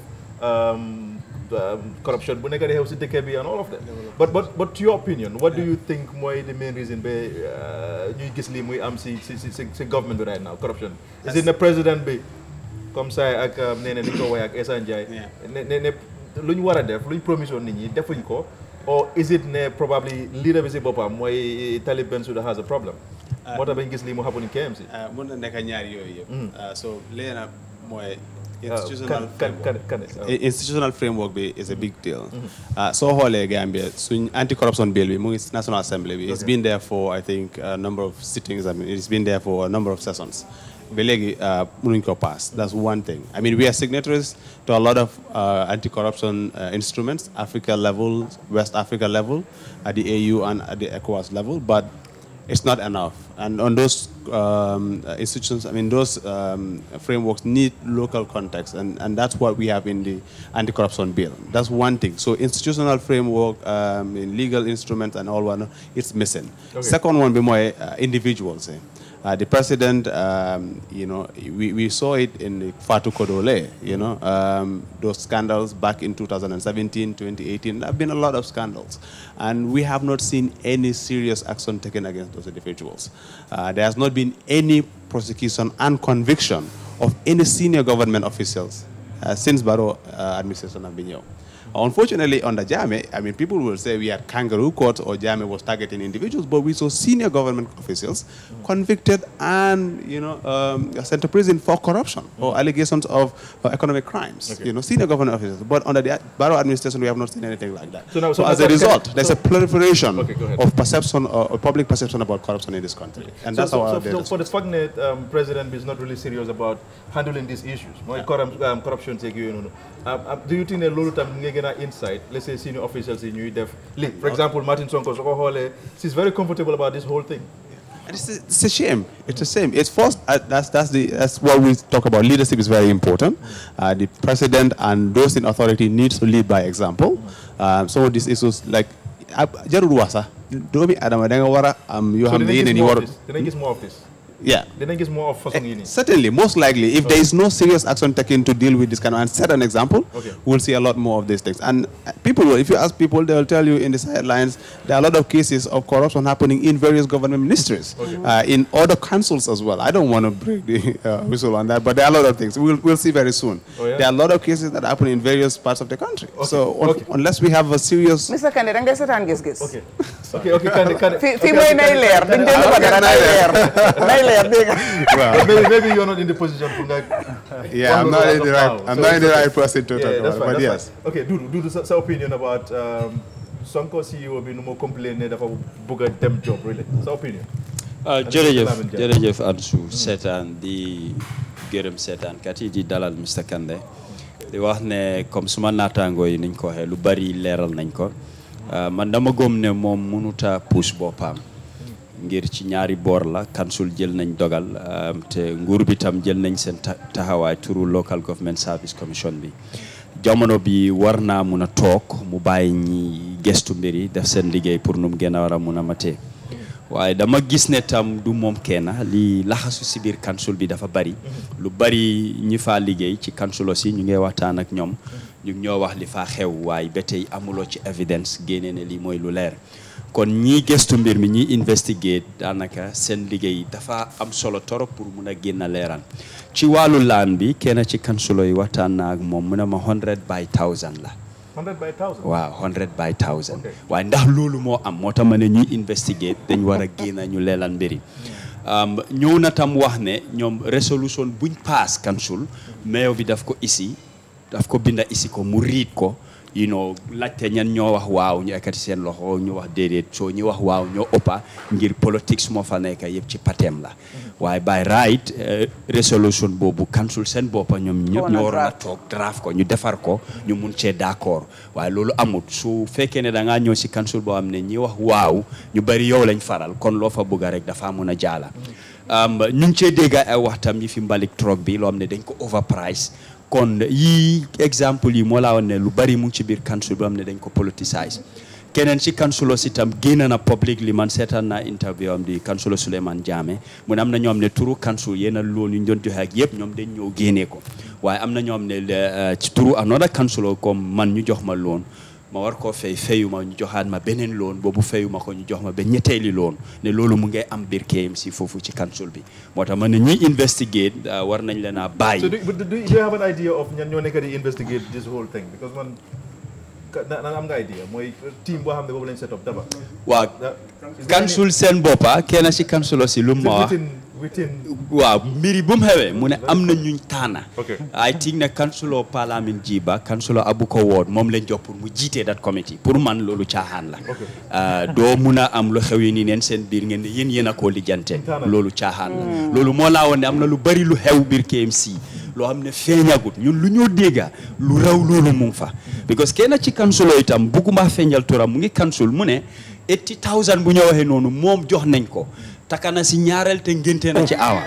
um, um, corruption, but they have DKB and all of that. But, but, but to your opinion, what do you think more the main reason be you gis li muy am si si si si si government bi right now corruption? Is it the president bi comme ça ak um, nee na ni ko waxee ak Essa Ndiaye Yeah. ne ne ne lu ñu war a def lu ñu promis woon nit ñi defuñ ko or is it ne probably leader bi si boppam mooy Talib Bensouda has a problem moo tax bañ gis lii mu happen in KMC Uh, mun na nekk ñaari yooyu yëpp. Uh, so léegi nag mooy Uh, institutional kan kan framework. kan kan I- institutional framework bi is a big deal. Uh, soo xoolee Gambia suñ anti corruption bill bi mu ngi National Assembly bi. it's been there for I think a number of sittings I mean it's been there for a number of sessions. ba léegi uh, mënuñ ko pass that's one thing I mean we are signatories to a lot of uh, anti-corruption uh, instruments Africa level West Africa level at the AU and at the ECOWAS level but it's not enough. And on those um, uh, institutions, I mean, those um, frameworks need local context, and, and that's what we have in the anti-corruption bill. That's one thing. So institutional framework, um, in legal instruments and all one, it's missing. Okay. Second one, be more uh, individuals. eh. Uh, the president, um, you know, we, we saw it in the Fatu Kodole, you know, um, those scandals back in 2017, 2018. There have been a lot of scandals. And we have not seen any serious action taken against those individuals. Uh, there has not been any prosecution and conviction of any senior government officials uh, since Barrow uh, administration have been here. Unfortunately, under Jame, I mean, people will say we had kangaroo court or Jame was targeting individuals, but we saw senior government officials convicted and, you know, um, sent to prison for corruption or allegations of uh, economic crimes. Okay. You know, senior government officials. But under the Barrow administration, we have not seen anything like that. So now- so as now a can- result, there's so- a proliferation Okay, go ahead. of perception or, or public perception about corruption in this country. And so, that's so, how so, our so data for the fact that um, president is not really serious about handling these issues, mooy corrup- um, corruption yeeg yooyu noonu. Um, um, do you think ne loolu tam nga gën a insight let's say senior officials yi ñuy def lii for example Martin Sonko soo ko xoolee she's very comfortable about this whole thing. And It's a, it's a shame. It's a shame. It's first. Uh, that's that's the that's what we talk about. Leadership is very important. Uh, the president and those in authority needs to lead by example. Um, some of these issues like jarul wasa. Doomi adama da nga war a am yoo so xam ne dinañ yeneen gis yi more war of this dinañ gis more of this. yeah. dinañ gis more of façon yi nii. Certainly, most likely, if there is no serious action taken to deal with this kind of, and set an example, Okay. we'll see a lot more of these things. And uh, people, will, if you ask people, they will tell you in the sidelines, there are a lot of cases of corruption happening in various government ministries, uh, in other councils as well. I don't want to break the uh, whistle on that, but there are a lot of things. We'll, we'll see very soon. Oh, yeah? There are a lot of cases that happen in various parts of the country. So, un- Okay. unless we have a serious Mr Kandeh da ngay seetaan gis-gis. ok ok ok Kande Kande. fi fi ok, mooy ok, nay Kande, leer Kande, duñ déglu ko okay, dara nay nay leer nay leer dégg nga. But maybe, maybe you're not in the position for that. Yeah, I'm not in the right- I'm not in the right person to talk that's about it, fine, but that's yes. fine. Okay, Dudu, Dudu, sa, sa opinion about um, Sonko CEO bi nu mu complain ne dafa bëgg a dem job really. Sa opinion. ah Ak jërëjëf Lamin Dia. jërëjëf Ansou seetaan di gërëm seetaan kat yi di dalal Mr Kandeh di wax ne comme suma naataangoo yi niñ ko waxee lu bari leeral nañ ko ah, man dama gëm ne moom mënuta puus boppam ngir ci ñaari boor la kansul jël nañ dogal ah, te nguur bi tam jël nañ seen ta- taxawaay turu local government service commission bi jamono bi war naa mun a toog mu bàyyi ñi gestu mbir yi def seen liggéey pour nu mu gën a war a mun a matee waaye dama gis ne tam du moom kenn li laxasu si biir kansul bi dafa bari lu bari ñi faa liggéey ci kansulo si ñu ngi waxtaan ak ñoom ñu ngi ñoo wax li faa xew waaye ba tey amuloo ci evidence génne ne lii mooy lu leer kon ñii gëstu mbir mi ñii investigate daanaka seen liggéey dafa am solo torop pour mun a génn leeral ci wàllu laan bi kenn ci kansulo yi waxtaan naa ak moom mu ne ma 100 by 1000 la 100 by 1000. waaw 100 by 1000 Okay. waaye ndax loolu moo am moo tax ma ne ñuy investigate dañ war a génn ñu leeral mbiri um, ñëw na tam wax ne ñoom résolution buñ paas kansul mayo bi daf ko isi daf ko binda isi ko mu riit ko you know laajte ñan ñoo wax waaw ñu ekkati seen loxo ñu wax déedéet soo ñu wax waaw ñoo ëppa ngir politique moo fa nekk yëpp ci pateem la waaye by right eh, résolution boobu kansul seen boppa ñoom ñëpp Woon na ñoo waroon a draft. toog draft ko ñu defar ko ñu mun cee d'accord waaye loolu amut su fekkee ne da ngaa ñëw si council boo xam ne ñi wax waaw ñu bari yow lañ faral kon loo fa bëgg rek dafa mun a jaala Um, ñu ngi cee dégg ay waxtam yi fi mbalik troc bi loo xam ne dañ ko overprice kon yii exemple yi moo laa woon ne lu bari mu ngi ci biir council boo xam ne dañ ko politicize keneen ci kansulo si tam génn na public li man seetaan naa interview am di kansulo Souleymane Jammeh mu ne am na ñoom ne turu kansul yéen a loon yu ñu doon joxe ak yëpp ñoom dañ ñëw génnee ko waaye am na ñoom ne le- ci turu another kansulo comme man ñu jox ma loon ma war koo fay fayuma ñu joxaat ma beneen loon boobu fayuma ko ñu jox ma ba ñetteeli loon ne loolu mu ngay am biir KMC foofu ci kansul bi moo tax man ne ñuy investigate uh, war nañ leen a So bàyyi do, but do, do you have an idea of ñan ñoo nekk di investigate this whole thing because man ka- na na am nga idea mooy team boo xam ne boobu lañ set up daba. waaw kansul seen boppa kenn si kansulo si lu mu ma wax within within waaw mbiri bu mu xewee mu ne am na ñuñ taana Okay. I think ne kansulo Parliament Jiba kansulo Abuko Ward moom lañ jox pour mu jiitee that committee pour man loolu caaxaan la Ah, doo mun a am lu xew yi nii neen seen biir ngeen ne yéen yéen a koo lijjante Taana. loolu caaxaan la loolu moo laa woon ne am na lu bari lu xew biir KMC loo xam ne feeñagut ñun lu ñoo dégga lu raw loolu mu ngi fa because kenn ci kansulo itam bugguma feeñal turam mu ngi kansul mu ne 80000 bu ñu waxee noonu moom jox nañ ko takana si ñaareel te ngénte na ci awa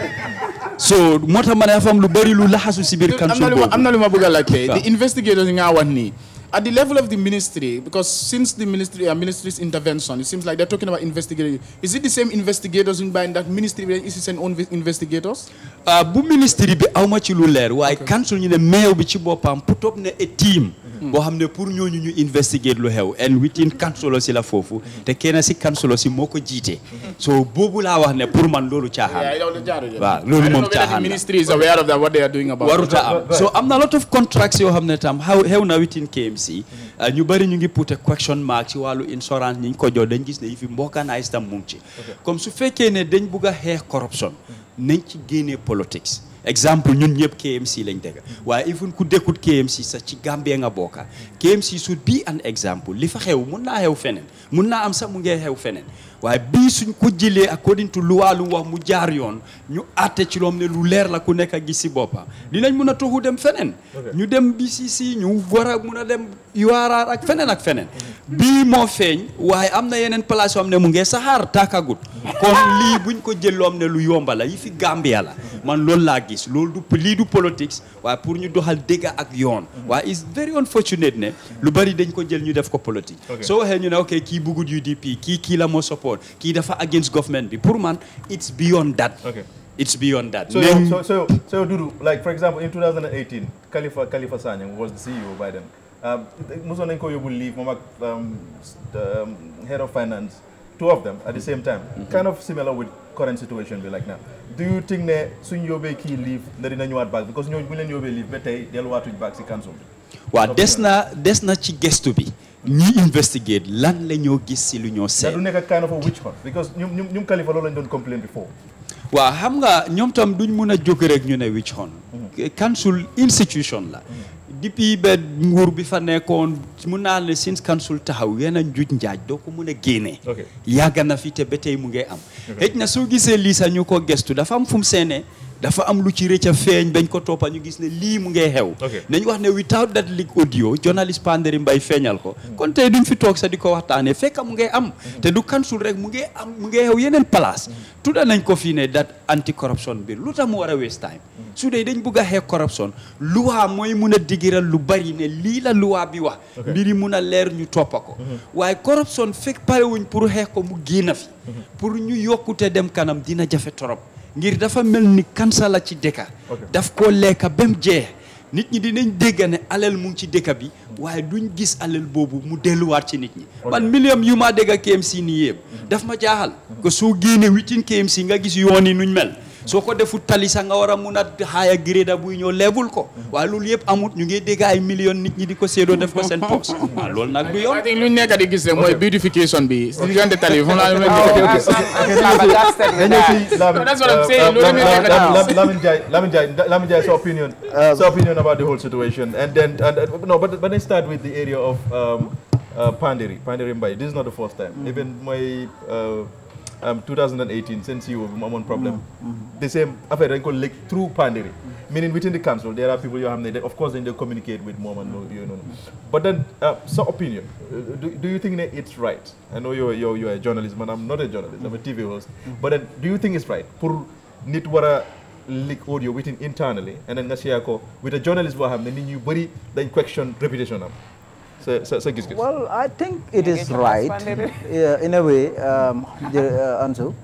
so moo tax ma ne dafa am lu bëri lu laxasu si biir am na kansul lu ma boobu am na lu ma bëgg a laajte waaw. the investigators yi nga wax nii at the level of the ministry because since the ministry uh, ministry's intervention it seems like they're talking about investigators is it the same investigators in by that ministry bi is it seen own investigators ah bu ministre bi awma ci lu leer waaye kansul ñu ne meew bi ci boppam put up ne a team boo xam ne pour ñooñu ñu investigate lu xew and within kansulo si la foofu te kenn si kansulo si moo ko jiite so boobu laa wax ne pour man loolu caaxaan waaw loolu moom the caaxaan la ministry is aware of that what they are doing about waruta it. am so am na lot of contracts yoo xam ne tam xaw xew na within KMC uh, ñu bëri ñu ngi put a question mark ci wàllu insurance ñi ñu ko jox dañ gis ne yi fi mbokanaay tam mu ngi ci comme su fekkee ne dañ bugg a xeex corruption nañ ci génnee politics exemple ñun ñëpp KMC lañ dégg waaye even ku dekkut KMC sax ci Gambie nga bokka KMC should be an example li fa xew mun naa xew feneen mun naa am sax mu ngee xew feneen waaye bii suñ ko jëlee according to loi lu wax mu jaar yoon ñu àtte ci loom ne lu leer la ku nekk a gis si boppam dinañ mun a toxu dem feneen ñu dem BCC ñu war a mun a dem URR ak feneen ak feneen bii moo feeñ waaye am na yeneen place yoo xam ne mu ngee saxaar tàkkagut kon lii buñ ko jël loo xam ne lu yomba la yi fi Gambia la man loolu laa gis loolu du lii du politics waaye pour ñu doxal dégg ak yoon waaye is very unfortunate ne lu bari dañ ko jël ñu def ko politique Ok. soo waxee ñu ne ok kii bugut UDP kii kii la moo support kii dafa against government bi pour man it's beyond that Okay. it's beyond that So, Nañ- so, so, so, Dudu, like for example, in 2018, Khalifa Khalifa Sanyang was the CEO by then. Um, Muso Nenko Yobu leave, Mama, um, s- the, um, head of finance, two of them at the same time. Kind of similar with current situation be like now. Do you think that soon Yobe key leave, that in a back because you will Yobe leave, but they'll want to back the council. waaw des na des na ci gestu bi ñi investigate lan la ñoo gis si lu ñoo That seet do make a kind of a witch hunt because you you Khalifa Lola don't complain before. waaw xam nga ñoom tam duñ mun a jóg rek ñu ne witch hunt council institution la depuis ba nguur bi fa nekkoon mun naa ne since council taxaw yenn njuuj njaaj doo ko mun a génnee Okay. yàgg na fi te ba tey mu ngi am xëj na soo gisee lii sax ñu ko gestu dafa am fu mu seenee dafa am lu ci rëcc a feeñ bañ ko toppa ñu gis ne lii mu ngee xew Okay. nañ wax ne without that leak audio journalist Panderi Mbay feeñal ko kon tey duñ fi toog sax di ko waxtaanee fekk mu ngee am te du council rek mu ngee am mu ngee xew yeneen place tudda nañ ko fii ne that anti corruption bill lu tax mu war a waste time su dee dañ bugg a xeex corruption luwaa mooy mun a digiral lu bari ne lii la luwaa bi wax mbiri mun a leer ñu toppa ko waaye corruption fekk parewuñ pour xeex ko mu génn fi pour ñu yokkute dem kanam dina jafe torop ngir dafa mel ni kansa la ci dëkka daf koo lekka ba mu jeex nit ñi dinañ dégg ne alal mu ngi ci dëkk bi waaye duñ gis alal boobu mu delluwaat ci nit ñi man million yu maa dégg KMC nii yëpp daf ma jaaxal que soo génnee witin KMC nga gis yoon yi nuñ mel soo ko defut tali sax nga war a mun a xaaya gréda buy ñëw leebul ko waaye loolu yëpp amut ñu ngi dégg ay million nit ñi di ko séedoo def ko seen poos waaw loolu nag du yoon I think lu ñu nekk di gis rek mooy beautification bi si diggante tali bi foofu laa leen Okay, nekk okay, di gis. Then you see Lamin, That's what I'm uh, saying. uh, Loolu Lamin- la ñu nekk di Lamin- gis. Lamin Jai, Lamin Jai, Lamin Jai's opinion, so opinion about the whole situation, and then and, uh, no, but but let's start with the area of um, uh, Pandiri, Pandiri Mbai. This is not the first time. Even my uh, um, 2018, since you were on problem, the same affair then called leak through Pandiri. Meaning within the council, there are people you have, they, of course, then they communicate with mom and no- you know. But then, uh, so opinion, uh, do, do you think that it's right? I know you're, you're, you're a journalist, but I'm not a journalist. I'm a TV host. But then, do you think it's right? Pour nit wara leak audio within internally, and then nga share ko with a journalist boo xam ne nit ñu bëri dañ question reputation am. Sa sa sa gis-gis. Well, I think it is right yeah, in a way, um, the, uh, Ansu.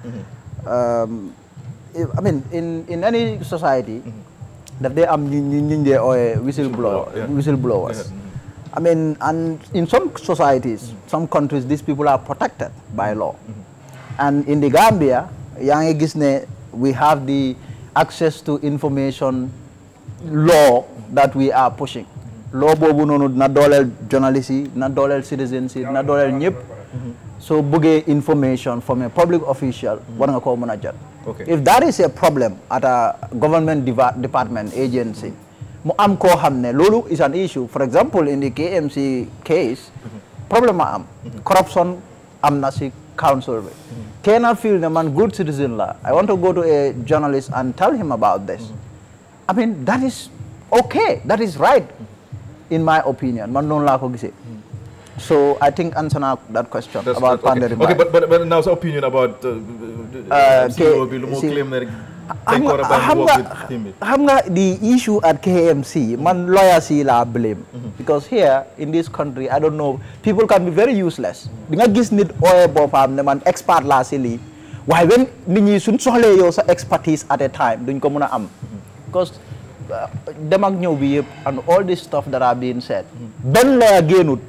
Um, if- I mean, in, in any society, that they are or whistleblower, yeah. whistleblowers. I mean, and in some societies, some countries, these people are protected by law. And in the Gambia, Yang Gisne, we have the access to information law that we are pushing. Law bobu nonu na dolel journalists yi, na dolel citizens yi, na dolel ñep. So bëggee information from a public official, war nga ko mëna jot. Okay. If that is a problem at a government deva- department agency, mu am koo xam ne loolu is an issue. For example, in the KMC case, problem ma am. Corruption am na si council bi. Kenn feel ne man good citizen la. I want to go to a journalist and tell him about this. I mean, that is okay that is right in my opinion man noonu laa ko gisee so I think answer na that question That's about good. Panderi okay. okay, but, but, but now sa opinion about uh, Uh, CEO K- bi lu mu si- claim ne rek xam dañ ko war a nga bàyyi xam mu nga work with team bi. xam nga the issue at KMC man lawyers yi laa blame because here in this country I don't know people can be very useless di nga gis nit ooyee boppam ne man expert laa si lii waaye when nit ñi suñ soxlee yow sa expertise at a time duñ ko mën a am because uh, dem ak ñëw bi yëpp and all this stuff that are being said benn lawyer génnut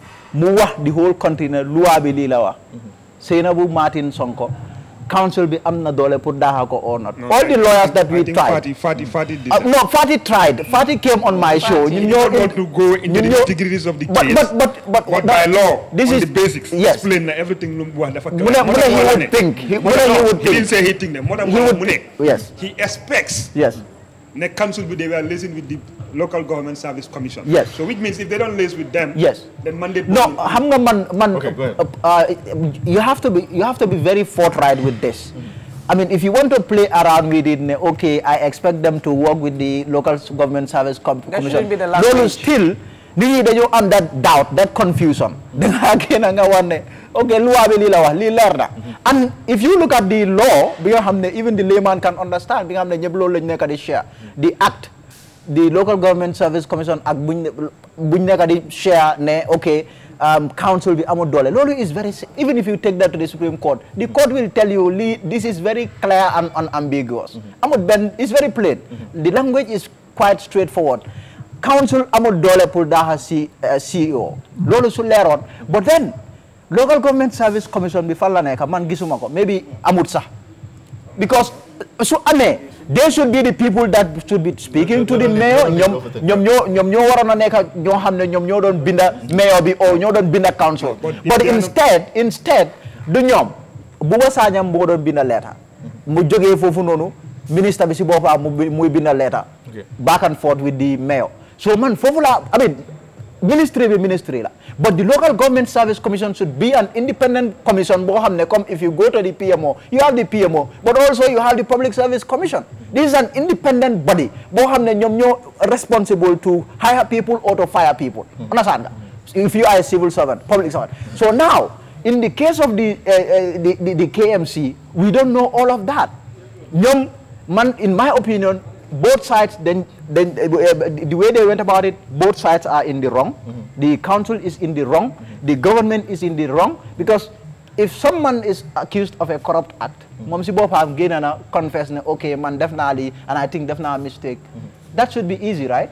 mu wax the whole country ne loi bi lii la wax Sainabou Martin Sonko council bi am na doole pour daaxa ko or not all the lawyers that we I think tried Fati, Fati, Fati did Uh, that. no, Fatih tried. Fatih came on my show. You You know, don't want to go into you the know- nitty-gritties of the but, case. But, but, but, But that- by law, this on is the basics, Yes. explain na everything lu mu wax dafa Mu ne- mu ne he would think. He- mu ne he would He didn't think. say he think ne. Moo tax He mu would mu ne. Yes. He expects Yes. ne council bi they were liaising with the local government service commission. Yes. So which means if they don't liaise with them, Yes. then mandate. No, xam nga man man Okay, go ahead. uh, uh, you have to be you have to be very forthright with this. I mean, if you want to play around with it, ne, okay, I expect them to work with the local s- government service com That commission. should be the Loolu language. still nit ñi dañoo am that doubt, that confusion. da ngaa génn nga wax ne okay loi bi lii la wax lii leer na. and if you look at the law bi nga xam ne even the layman can understand bi nga xam ne ñëpp loolu lañ nekk di share the act the local government service commission ak buñ ne buñ nekk di share ne ok um, council bi amul doole loolu is very si- even if you take that to the supreme court the court will tell you li this is very clear and unambiguous amul benn it's very plain the language is quite straightforward council amul doole pour daaxa si uh, CEO loolu su leeroon but then local government service commission bi fan la nekk man gisuma ko maybe amut sax because su amee they should be the people that should be speaking to the mayor ñoom ñoom ñoo ñoom ñoo waroon a nekk ñoo xam ne ñoom ñoo doon binda mayor bi o ñoo doon binda council but instead instead du ñoom Buba Sanyang moo doon binda letter mu jógee foofu noonu ministre bi si boppam mu bi- muy binda letter Okay. back and forth with the mayor so man foofu la I mean ministry bi ministry la but the local government service commission should be an independent commission boo xam ne comme if you go to the PMO you have the PMO but also you have the public service commission this is an independent body boo xam ne ñoom ñoo responsible to hire people or to fire people understand nga if you are a civil servant public servant so now in the case of the uh, uh, the, the the KMC we don't know all of that ñoom man in my opinion both sides then then uh, uh, the way they went about it both sides are in the wrong the council is in the wrong the government is in the wrong because if someone is accused of a corrupt act moom si boppam génn na confess ne okay man def naa lii and I think def naa mistake that should be easy right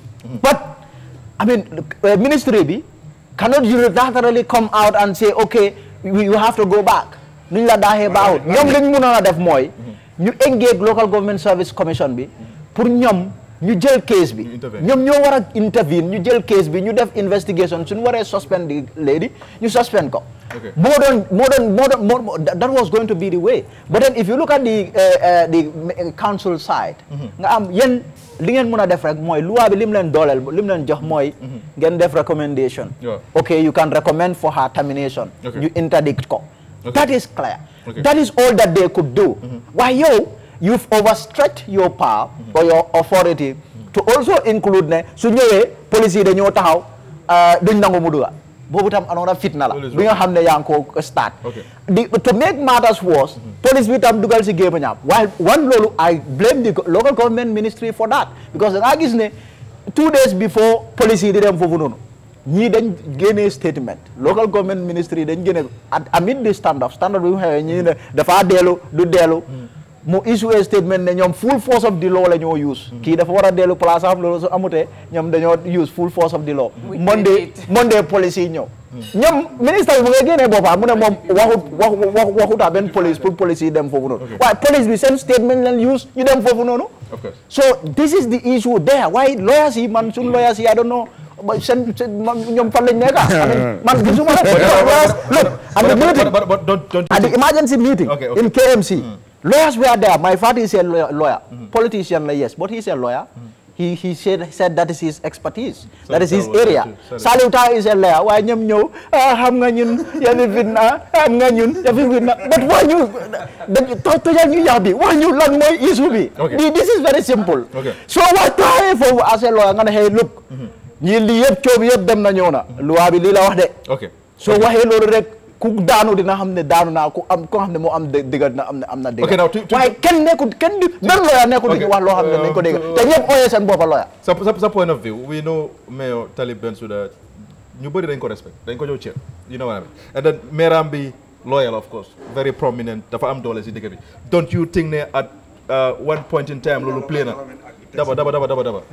but I mean uh, ministry bi cannot unilaterally come out and say okay we, you have to go back nuñ la daaxee baaxut ñoom liñ mënoon a def mooy ñu engage local government service commission bi pour ñoom ñu jël case bi ñoom ñoo war a intervene ñu jël case bi ñu def investigation suñu waree suspend the lady ñu suspend ko Okay. moo doon moo doon moo doon moo moo- that that was going to be the way but then if you look at the uh, uh, the uh, council side nga am yéen li ngeen mën a def rek mooy loi bi lim leen dooleel lim leen jox mooy ngeen def recommendation Yeah. okay you can recommend for her termination Okay. you interdict ko Okay. that is clear Okay. that is all that they could do why you you've overstretched your power or your authority to also include ne su ñëwee police yi dañoo taxaw uh, duñ nangu mu duga boobu tam another fitna la bi nga xam ne yaa ngi ko start Okay. the, to make matters worse police bi tam dugal si géema ñaam while one loolu I blame the go- local government ministry for that because da ngaa gis ne two days before police yi di dem foofu noonu ñii dañ génnee statement local government ministry dañ génne at amid the stand up stand up bi mu xewee ñii ne dafa dellu du dellu mu issue a statement ne ñoom full force of the law la ñoo use kii dafa war a dellu place am loolu su amutee ñoom dañoo use full force of the law We Monday did it. Monday police yi ñëw ñoom ministre bi mu ngi génnee boppam mu ne moom waxut waxu waxu waxutaa benn police pour police yi dem foofu noonu waaye police bi seen statement leen use ñu dem foofu noonu Of course. so this is the issue there why lawyers yi man suñ lawyers yi I don't know but seen seen man ñoom fan lañ nekk I mean man gisuma rek lawyers look at the But- but- meeting but- but don't- don't you at the think- emergency meeting Okay, okay. in KMC lawyers were there my father is a lawyer, lawyer. politician like yes but he's a lawyer he he said said that is his expertise that is Salif his Tall was area there too. Salif. Salif Tall is a lawyer waaye ñoom ñëw ah xam nga ñun yafi fitna xam nga ñun yafi fitna but wax ñu dañ to- tojal ñu yax bi wax ñu lan mooy issue bi Okay. Di- this is very simple Okay. so wax taxawee foofu as a lawyer nga ne hey look ñii lii yëpp coow bi yëpp dem na ñëw na loi bi lii la wax de ok soo waxee loolu rek ku daanu dina xam ne daanu naa ku am ku xam ne moo am dë- dëgg na am na am na dëgg Ok, now to- to- waaye kenn nekkul kenn di benn lawyer nekkul di Ok, wax loo xam ne uh, nañ ko dégg to- te ñëpp ooyee seen boppa lawyer sa sa sa point of view we know mayor Talib Bensouda ñu bëri dañ ko respect dañ ko jox cër you know what I mean and then mairaam bi loyal of course very prominent dafa am doole si dëkk bi don't you think ne at uh, one point in time loolu play na daba daba daba daba daba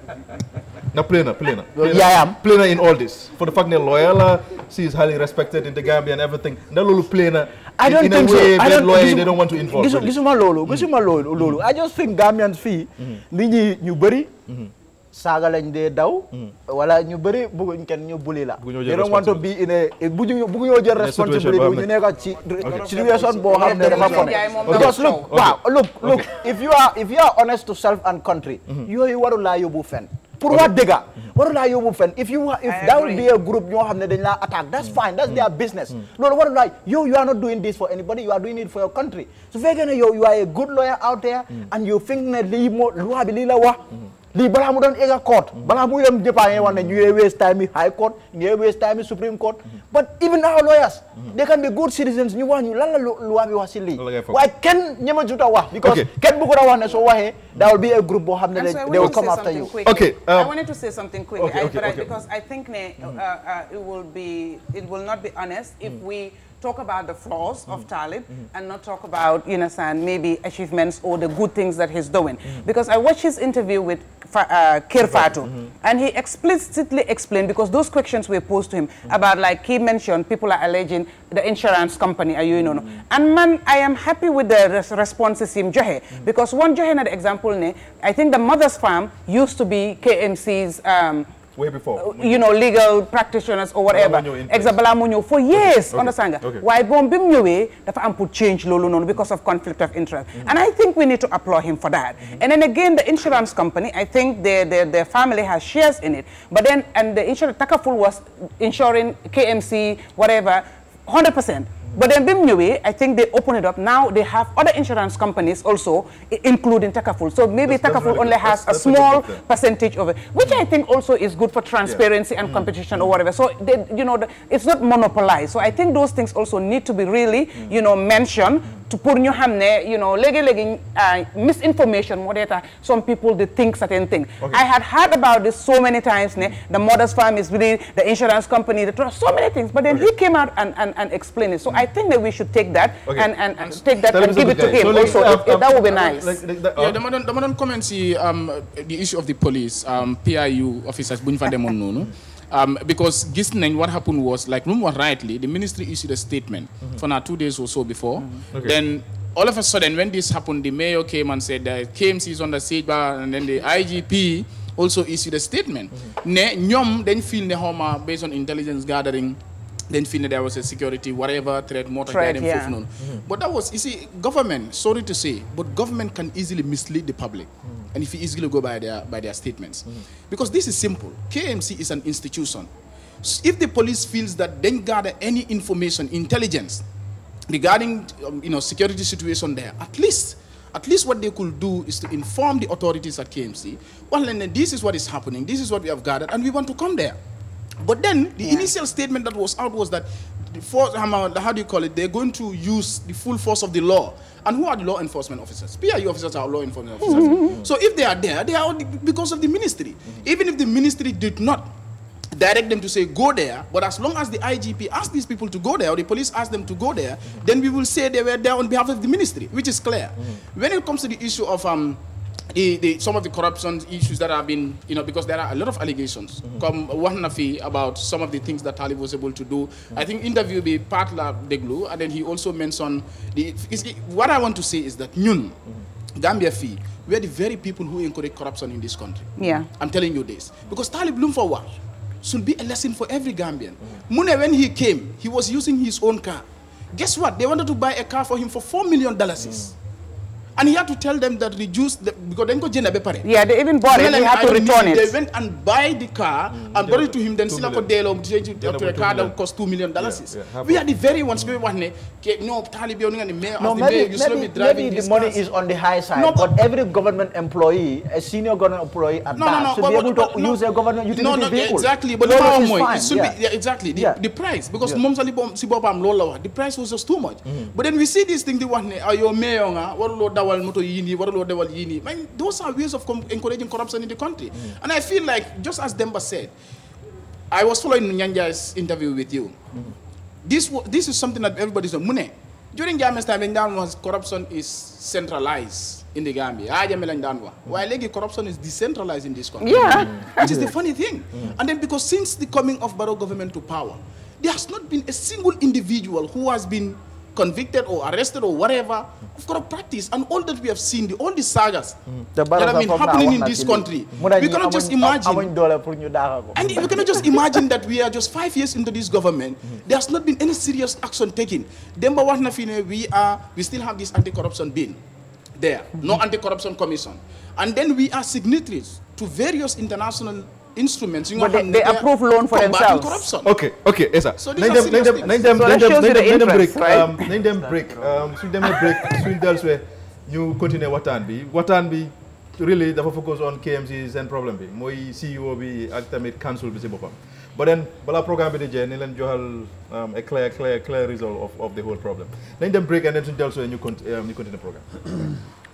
na play na play na play na- Yaayam. play na in all this for the fact ne loyal la she is highly respected in the Gambia and everything ndax loolu play na I in- don't in think a so. way I that don't, lawyer gisu- they don't want to involve gisu- really. gisuma loolu gisuma loolu loolu I just think Gambians fii nit ñi ñu bëri saaga lañ dee daw wala ñu bëri bëgguñ kenn ñu buli la Bëgguñoo jël they don't want to be in a bëgguñu bëgguñoo jël In a situation responsibility boo ñu xam ne- nekk ci situation boo xam ne dafa ko ne Jaay moom because dafa look coow. waaw look look if you are if you are honest to self and country yooyu warul laa yóbbu fen pour wax dëgga warul laa yóbbu fen if you if I that will agree. be a group ñoo xam ne dañ laa attack that's fine that's their business loolu warul laa yow you are not doing this for anybody you are doing it for your country su fekkee ne yow you are a good lawyer out there and you think ne lii moo loi bi lii la wax lii balaa mu doon egg a court balaa muy dem jëppaa ngeen wax ne ñu ngi waste time yi high court ñu ngi waste time yi supreme court but even our lawyers they can be good citizens ñu wax ñu lan la lu- loi bi wax si lii Lan la ngay foog. waaye kenn ñema juta wax because Okay. kenn bëggu a wax ne soo waxee there will be a group boo xam ne And so I they will wanted to come say after something you quickly. Okay, I um, wanted to say something quickly okay, I- okay, but I- okay. because I think ne, uh, uh, it will be it will not be honest if we talk about the flaws of Talib and not talk about you know San, maybe achievements or the good things that he's doing because I watched his interview with Fa- uh, Kir Fatu and he explicitly explained because those questions were posed to him about like he mentioned people are alleging the insurance company are you know and man I am happy with the res- responses him joxe because one joxe na the example ne I think the mother's farm used to be KMC's um, way before you know legal practitioners or whatever Balaa moo ñëw in place. exa balaa moo ñëw for years Okay, understand nga okay. waaye moom bi mu ñëwee dafa am pour change loolu noonu because of conflict of interest and I think we need to applaud him for that and then again the insurance company I think their their, their family has shares in it but then and the insurance Takaful was insuring KMC whatever 100 percent but then BIM ñëwee I think they open it up now they have other insurance companies also i- including Takaful so maybe That's- that's Takaful really only good. has That's- a that's a good small thing there. percentage of it which I think also is good for transparency and competition or whatever so they, you know the, it's not monopolized so I think those things also need to be really you know mentioned to pour ñu xam ne you know léegi-léegi uh, misinformation moo dee tax some people they think certain things I had heard about this so many times ne the mother's farm is really the insurance company the trust so many things but then he came out and, and, and explained it so I think that we should take that Okay. and, and, and take that Tell and him give it it's a to good him guy. So, also like, if- if uh, that would be uh, nice like- like that- Yeah, uh, dama doon dama doon comment si um, the issue of the police um, PIU officers bu ñu fa demoon noonu um, because gis nañ what happened was like lu mu wax rightly the ministry issued a statement for now two days or so before Okay. then all of a sudden when this happened the mayor came and said that KMC is on the siege bar and then the IGP also issued a statement ne ñoom dañ feel ne xawma based on intelligence gathering dañ feel ne there was a security whatever threat moo tax Threat, gars yi dem yeah. foofu noonu but that was, you see, government, sorry to say, but government can easily mislead the public. And if you easily go by their, by their statements. Because this is simple. KMC is an institution. S- If the police feels that they gather any information, intelligence, regarding um, you know, security situation there, at least at least what they could do is to inform the authorities at KMC, well, then this is what is happening, this is what we have gathered, and we want to come there. But then the initial statement that was out was that the force, um, uh, how do you call it? They're going to use the full force of the law. And who are the law enforcement officers? PIU officers are law enforcement officers. So if they are there, they are because of the ministry. Even if the ministry did not direct them to say go there, but as long as the IGP asked these people to go there or the police asked them to go there, then we will say they were there on behalf of the ministry, which is clear. When it comes to the issue of um, the, the, some of the corruption issues that have been, you know, because there are a lot of allegations. Come one nafi about some of the things that Talib was able to do. I think interview be part la deglu, and then he also mentioned the. is- What I want to say is that Nyun, Gambia fee, we are the very people who encourage corruption in this country. yeah I'm telling you this. Because Talib Bloom for what? Should be a lesson for every Gambian. Mune, when he came, he was using his own car. Guess what? They wanted to buy a car for him for $4 million. And he had to tell them that reduce the, because then go jënd ba pare. Yeah, they even bought it. They He had to return They it. went and buy the car and brought it to him. Then Two sila ko million. delloo to to Yeah, a two car that million. cost two million dollars. Yeah, yeah, half We of are the very ones we want ne ke no talib yow nga ni mayor No, as the mayor maybe, you should maybe, be driving maybe the these money cars. is on the high side, No, but, every government employee, a senior government employee at No, no, that, no, should but- be able but- to no. use a government utility no, no, vehicle. exactly. But No, the no, power it's more, fine, it should yeah. be yeah, exactly the, Yeah. the price because Yeah. mom sali bom si bopam loolu la wax the price was just too much. But then we see this thing di wax ne ah yow mayor nga waruloo dawal moto yii nii waruloo dawal yii nii man those are ways of com- encouraging corruption in the country. And I feel like just as Demba said, I was following Nyanja's interview with you. This wa- this is something that everybody's doing. Mune, during Jammeh's time, when down was corruption is centralized in the Gambia. Ah, Jammeh lañ daan wax. While léegi corruption is decentralized in this country. Yeah. Which is the funny thing. And then because since the coming of Barrow government to power, there has not been a single individual who has been convicted or arrested or whatever of corrupt practice. And all that we have seen, the, all the sagas The that have been Barrow happening wax in na this ci lii. country, Mu ne we ñi cannot just amuñ- imagine. amuñ doole pour ñu daaxa ko. And we cannot just imagine that we are just five years into this government. There has not been any serious action taken. Demba wax na fi ne we are we still have this anti-corruption bill there, no anti-corruption commission, and then we are signatories to various international instruments. you But know, they- they are approve loan for combating themselves. corruption. ok ok Essa So these nañ are dem nañ serious dem things. nañ dem So nañ that dem shows you nañ the dem nañ dem break interest, right? um, nañ dem break um, suñ demee break suñ dellusiwee ñu continuer waxtaan bi waxtaan bi really dafa focus on KMC seen problème bi mooy CEO bi ak tamit council bi si boppam but then balaa programme bi di jeex ni leen joxal um, a clear clear clear result of, of the whole problem nañ dem break and then suñ dellusiwee ñu cont- um, ñu continuer programme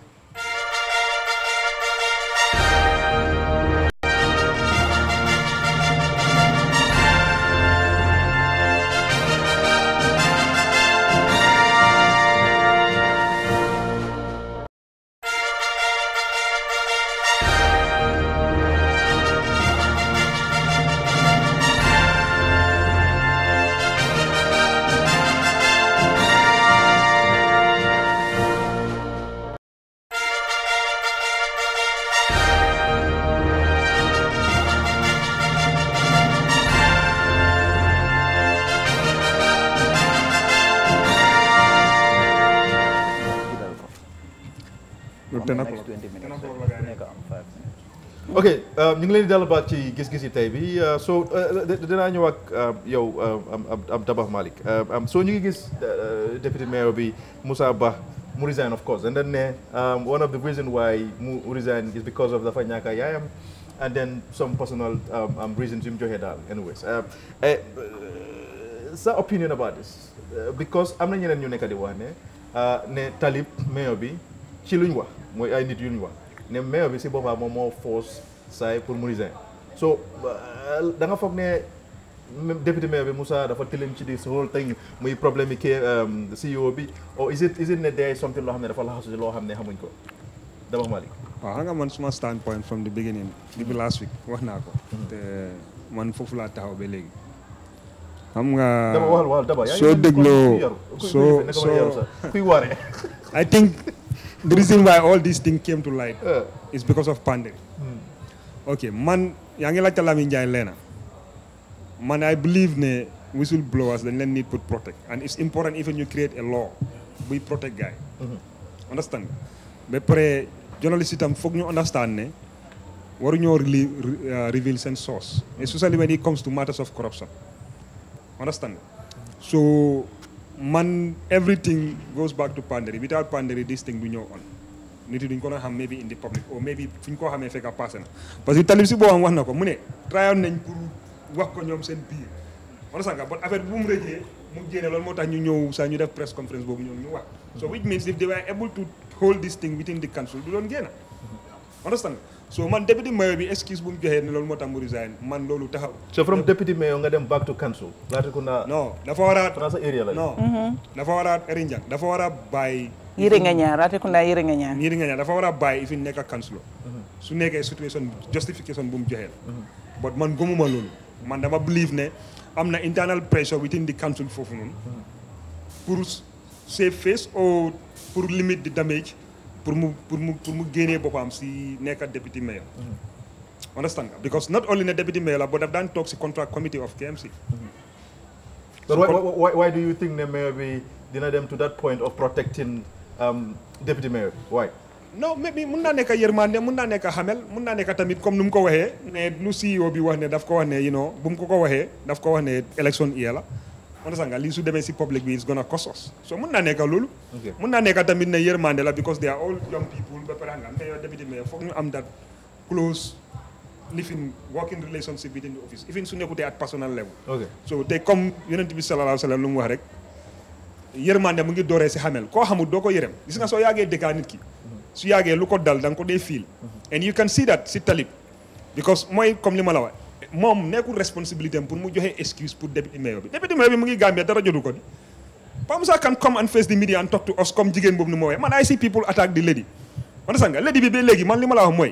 Loolu ten o'clock. Next 20 minutes. Ten o'clock la gars yi Nekk am five minutes. ok uh, ñu ngi leen di dalal baat ci gis-gis yi tey bi uh, so uh, di- dinaa ñëw ak uh, yow uh, am am am Dabakh Malick uh, um, so ñu ngi gis uh, deputy mayor bi Moussa Bah mu resign of course and then ne um, one of the reason why mu resign is because of dafa ñàkk a yaayam and then some personal um, um, reasons yu mu joxe daal anyways uh, eh, uh, sa opinion about this Uh, because am na ñeneen ñu nekk di wax ne uh, ne Talib mayor bi ci luñ wax mooy ay nit yuñ wax ne mayor bi si boppam moom moo force saay pour mu resign so uh, da nga foog ne même député mayor bi Moussa dafa tilim ci this whole thing muy problème yi kii um, CEO bi or is it is it ne there is something loo xam ne dafa laxasu si loo xam ne xamuñ ko Dabakh Malick waaw xam nga man suma standpoint from the beginning depuis last week wax naa ko te man foofu laa taxaw ba léegi xam nga Daba waxal waxal Daba yaa ngi soo mel ni dégloo kuy yaru, kuy- kuy soo defee, naka ma yaru soo sax, kuy waare I think the reason why all these things came to light Uh. is because of pandemic ok man yaa ngi laajte Lamine Ndiaye leena man I believe ne whistleblowers dañ leen need to protect and it's important even you create a law buy protect guy understand ba pare journalist itam foog ñu understand ne waruñoo reli- re- uh, reveal seen source especially when it comes to matters of corruption understand so man everything goes back to Panderi without Panderi this thing du ñëw on nit yi duñ ko doon xam maybe in the public or maybe fu ñu ko xamee fekk passé na parce que talib si boobam wax na ko mu ne tryoon nañ pour wax ko ñoom seen biir understand nga bon affaire bi bu mu rëjee mu génne loolu moo tax ñu ñëw saa ñu def press conference boobu ñoom ñu wax so which means if they were able to hold this thing within the council du doon génn understand nga so man deputy mayor bi excuse bu mu joxee ne loolu moo tax mu resign man loolu taxaw so from deputy mayor nga dem back to council Latrikunda non dafa war a Trans area la non dafa war a Erinjang dafa war a bàyyi yiri nga ñaan Latrikunda yiri nga ñaan ñii di nga ñaan dafa war a bàyyi if nekk councilor su nekkee situation justification bu mu joxee la but man gëmuma loolu man dama believe ne am na internal pressure within the council foofu noonu pour save face or pour limit the damage pour mu pour mu pour mu génnee boppam si nekk deputy mayor understand nga because not only ne deputy mayor la but daf daan toog si contract committee of KMC But why, why, why, why do you think the mayor be dina dem to that point of protecting um, deputy mayor waay non mais bi mun naa nekk yërmande mun naa nekk xamel mun naa nekk tamit comme nu mu ko waxee ne lu CEO bi wax ne daf ko wax ne you know bu mu ko ko waxee daf ko wax ne election year la on nga lii su demee si public bi is gonna cost us so mun naa nekk loolu Ok. mun naa nekk tamit ne yërmande la because they are all young people ba pare nga mayor deputy mayor foog ñu am that close living working relationship within the office even su nekkutee at personal level ok so te comme yonent bi sallallahu alayhi wa sallam lu mu wax rek yërmande mu ngi dooree si xamel koo xamul doo ko yërëm gis nga soo yàggee dëkkaa nit ki su yàggee lu ko dal da nga ko dee fiil and you can see that si talib because mooy comme li ma la wax moom nekkul responsabilité am pour mu joxe excuse pour député mayor bi député mayor bi mu ngi Gambia dara jotu ko di Pamsa can come and face the media and talk to us comme jigéen boobu nu ma waxee man I see people attack the lady man sax nga lady bi ba léegi man li ma la wax mooy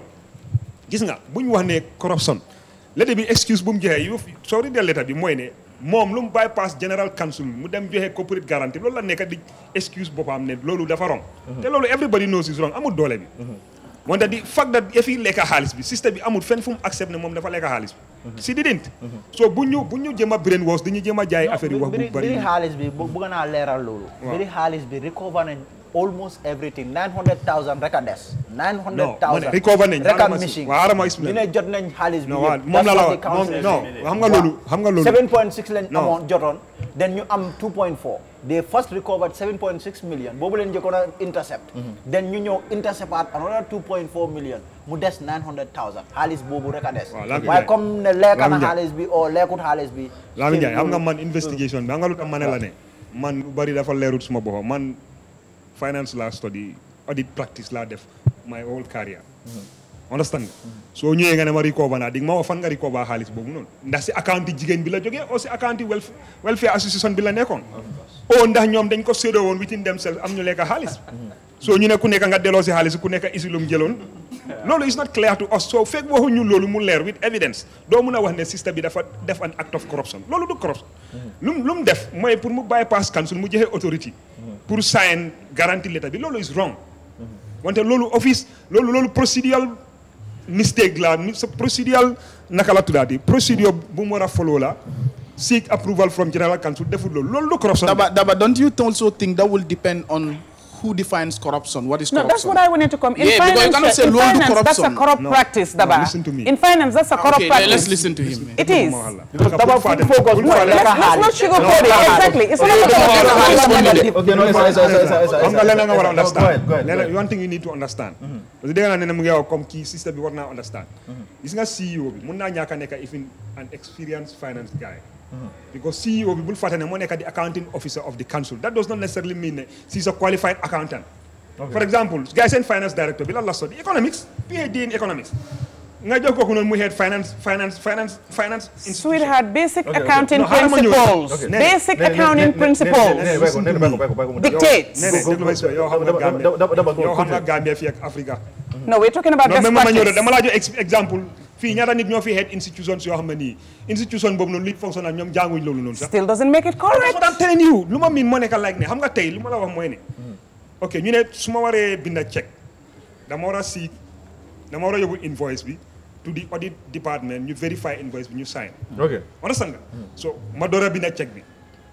gis nga bu ñu wax ne corruption lady bi excuse bu mu joxee yow soo readee letter bi mooy ne moom lu mu bypass general council mu dem joxe corporate guarantee loolu la nekk di excuse boppam ne loolu dafa wrong te loolu everybody knows is wrong amul doole bi wante di fact that yafi lekka xaalis bi système bi amul fenn fu mu accept ne moom dafa lekka xaalis bi si didn't so bu ñu bu ñu jëm a brain wash dañu jëm a jaay affaire yi wax bu biri bari biri xaalis bi bu bëgg naa leeral loolu. Waaw. biri xaalis bi recover nañ almost everything 900000 rek a des. 900000 Non, ma ne recover nañ, rek a xaaral ma si- missing. waaw, xaaral ma explain. ñu ne jot nañ xaalis bi non waaw yëpp. moom la la That's wax what the moom council non is. xam nga loolu xam nga loolu 7.6 lañ Non. amoon jotoon then ñu am 2.4 they first recovered 7.6 million boobu leen njëkkoon a intercept then ñu ñëw intercept at another 2.4 million mu des 900000 xaalis boobu rek a des Waaw, Lamine waaye Ndiaye. comme ne lekka na Lamine Ndiaye. xaalis bi o lekkut xaalis bi Lamin Ndiaye xam nga loolu- man investigation bi xam nga lu tax ma ne la ne man lu bari dafa leerut suma boppam man finance laa study audit practice laa def my whole career understand nga soo ñëwee nga ne ma recover naa di nga ma wax fan nga recover xaalis boobu noonu ndax si account yi jigéen bi la jógee aussi account yi welf- welfare association bi la nekkoon o ndax ñoom dañ ko séddoo woon within themselves am ñu lekk xaalis soo ñu ne ku nekk nga delloo si xaalis ku nekk isi lu mu jëloon loolu is not clear to us so fekk waxuñu loolu mu leer with evidence doo mun a wax ne système bi dafa def an act of corruption loolu du corruption lu mu lu mu def mooy pour mu bypass council mu joxe authority pour sign guarantee letter bi loolu is wrong wante loolu office loolu loolu procedural mistake la ni- sa procedural naka la tuddaati procedure bu mu war a follow la seek approval from general council deful loolu loolu du corruption Daba, Daba, don't you also think that will depend on who defines corruption? What is No, corruption? that's what I wanted to come. In Yeah, because you cannot finance, say in loan to finance that's a corruption. corrupt No. practice, No, Daba. listen to me. In finance, that's a corrupt Okay, practice. let's listen to him. It is. Because Daba full focus No, more let's, lekka let's not xaalis. sugarcoat it. Exactly. It's not Okay, about okay, lekka okay, xaalis. okay, Okay, no, it's- it's- it's- it's- it's- xam nga leneen nga war a Go understand ahead, go ahead, go leneen ahead. one thing you need to understand parce que dégg naa ne ne mu ngi wax comme kii système bi war naa understand gis nga CEO bi mun naa ñàkk a nekk even an experienced finance guy because CEO bi bul fàtte ne moo nekk di accounting officer of the council that does not necessarily mean ne she's a qualified accountant for example gars seen finance director bi lan la study economics PhD in economics nga jox kooku noonu mu head finance finance finance finance Sweetheart, basic Okay, okay. accounting No, xaaral ma ñëw. principles. Okay. Basic Ne- ne- accounting ne- ne- principles. ne- ne- bàyyi ko, ne- bàyyi ko, bàyyi ko, bàyyi ko mu def. Dictates. ne ne déglu ma si yow xam nga Gambia yow xam nga Gambia fii ak Africa No, we're talking about non best mais ma ñëw practice. rek dama laa jox ex- exemple fii ñaata nit ñoo fi head institutions yoo xam ne nii institution boobu noonu li fonctionne ñoom jànguñ loolu noonu sax Still doesn't make it correct. That's what I'm telling you lu ma miin moo nekk like ne xam nga tey lu ma la wax mooy ne ok ñu ne su ma waree binda check dama war a si dama war a yóbbu invoice bi to the audit department ñu verify invoice bi ñu sign ok understand nga so ma door a binda check bi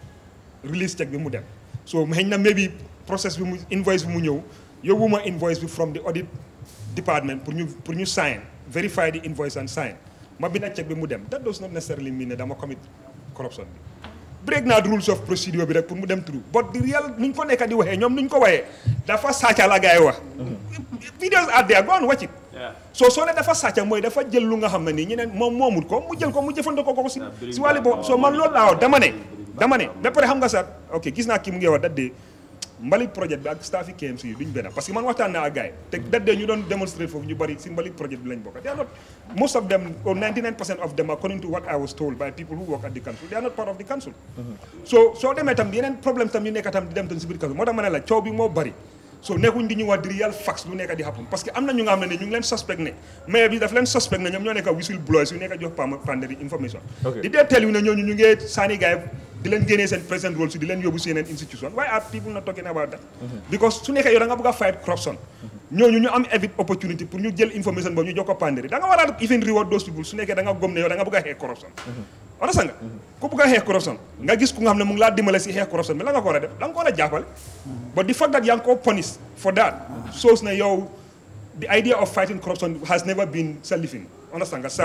release check bi mu dem so xëy na maybe process bi mu invoice bi mu ñëw yóbbu ma invoice bi from the audit department pour ñu pour ñu sign verify the invoice and sign ma binda check bi mu dem that does not necessarily mean ne dama commit corruption bi break naa the rules of procedure bi rek pour mu dem through but the real nuñ ko nekk di waxee ñoom nuñ ko waxee dafa sàcca la gars yi wax videos are there go and watch it so soo ne dafa sàcca mooy dafa jël lu nga xam ne nii ñeneen moom moomut ko mu jël ko mu jëfandikoo ko ko si si wàllu boobu so man loolu laa wax dama ne dama ne ba pare xam nga sax ok gis naa kii mu ngi wax dadde mbalit projet bi ak staff yi KMC yi duñ benn parce que man waxtaan naa ak gars yi te dadde ñu doon démonstrer foofu ñu bari si mbalit projet bi lañ bokk they are not most of them or 99 percent of them according to what I was told by people who work at the council they are not part of the council so soo demee tam yeneen problème tam yu nekk tam di dem tam si biir council moo tax ma ne la coow bi moo bari so nekkuñ di ñu wax di real facts lu nekk di happen parce que am na ñu nga xam ne ne ñu ngi leen suspect ne maire bi daf leen suspect ne ñoom ñoo nekk whistle blowers yu nekk jox pam pandari information Ok. di dee tell yu ne ñooñu ñu ngee saani gars yi di leen génnee seen present role si di leen yóbbu si yeneen institution why are people not talking about that because su nekkee yow da nga bëgg a fight corruption ñooñu ñu am every opportunity pour ñu jël information boobu ñu jox ko pandari da nga war a even reward those people su nekkee da nga gom ne yow da nga bëgg a xeex corruption understand nga ku bugg a xeex corruption nga gis ku nga xam ne mu ngi laa dimbale si xeex corruption bi la nga ko war a def da nga ko war a jàppale but the fact that yaa ngi ko punish for that shows na yow the idea of fighting corruption has never been sa lifin understand nga sa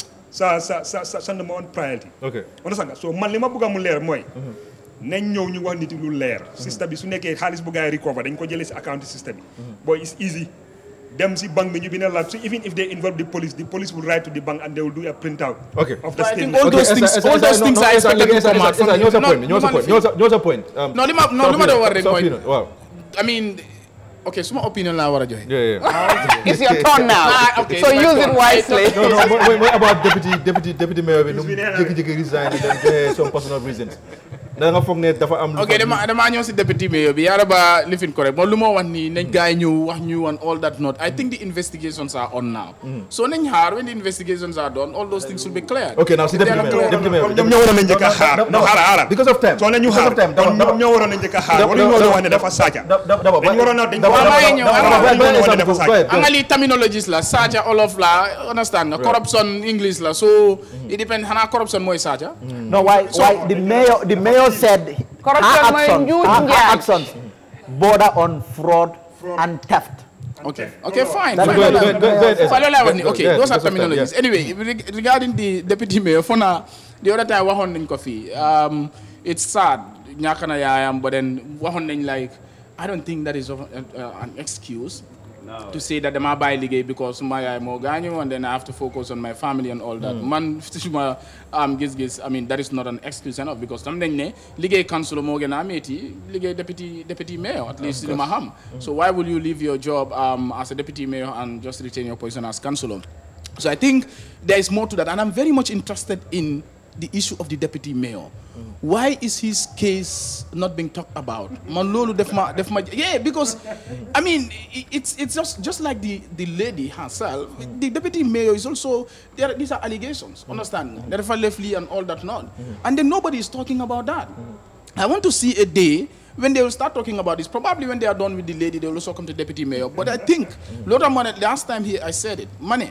sa sa sa sa sa number one priority ok understand nga so man li ma bëgg a mu leer mooy nañ ñëw ñu wax nit yi lu leer système bi su nekkee xaalis bu gars yi recover dañ ko jëlee si account système bi boy it's easy dem si banque bi ñu bindal la so even if they involve the police the police will write to the bank and they will do a printout Okay. of the But I think statement all those things, all those things are expected to come out from ñoo sa No, point ñoo sa no, point ñoo sa ñoo sa point No, li ma no li ma doon war rek sa mooy opinion waaw I mean okay suma opinion laa war a joxe. yeah yeah It's your turn now. Ah, okay, so it's my use it turn. wisely. no no mooy mooy mooy about deputy deputy deputy mayor bi nu mu jékki-jékki resign and then joxe some personal reasons da nga foog ne dafa am lu ok dama damaa ñëw si député mayor bi yaara ba lifin ko rek moom lu ma wax nii nañ gars yi ñëw wax ñu on all that note I think the investigations are on now so nañ xaar when the investigations are done all those things will be cleared Okay, now si deputy mayor deputy mayor ñoom ñoo waroon a njëkk a xaar no xaaral xaaral because of time soo ne ñu because xaar of time kon ñoom ñoo waroon a njëkk a xaar wala ñu waroon a wax ne dafa saaca daba dañ waroon a dañ daba waroon a daba- dañ daba- waroon a daba- wax ne daba- dafa daba- saaca go ahead. anga li terminologies la saaca olof la understand nga corruption english la so it depend xanaa corruption mooy saaca No, why, why the mayor, the mayor said Corruption her may actions, njuuj her, her njaaj. actions border on fraud and theft. Okay. Okay, fine. That's Fine, good. loolu Good, good, good, laa- fine, loolu laa wax ni. good, Okay, good, those are because of time, terminologies. yeah. Anyway, reg- regarding the deputy mayor, for now, the other time waxoon nañ ko fii. Um, it's sad. ñàkk na yaayam, but then waxoon nañ like, I don't think that is of- uh, an excuse to say that dama bàyyi liggéey because my yaay moo gaañu and then I have to focus on my family and all that. Man, suma um, gis-gis, I mean, that is not an excuse enough because tam dañ ne liggéey council moo gën a métti liggéey deputy deputy mayor at least li ma xam. So why will you leave your job um, as a deputy mayor and just retain your position as councillor? So I think there is more to that, and I'm very much interested in the issue of the deputy mayor. Why is his case not being talked about? Man, lolu def ma def ma yeah, because I mean i- it's it's just just like the the lady herself. The deputy mayor is also there. These are allegations. Understand? That if I left Lee and all that not, and then nobody is talking about that. I want to see a day when they will start talking about this. Probably when they are done with the lady, they will also come to deputy mayor. But I think, lot of money. Last time here, I said it. Money.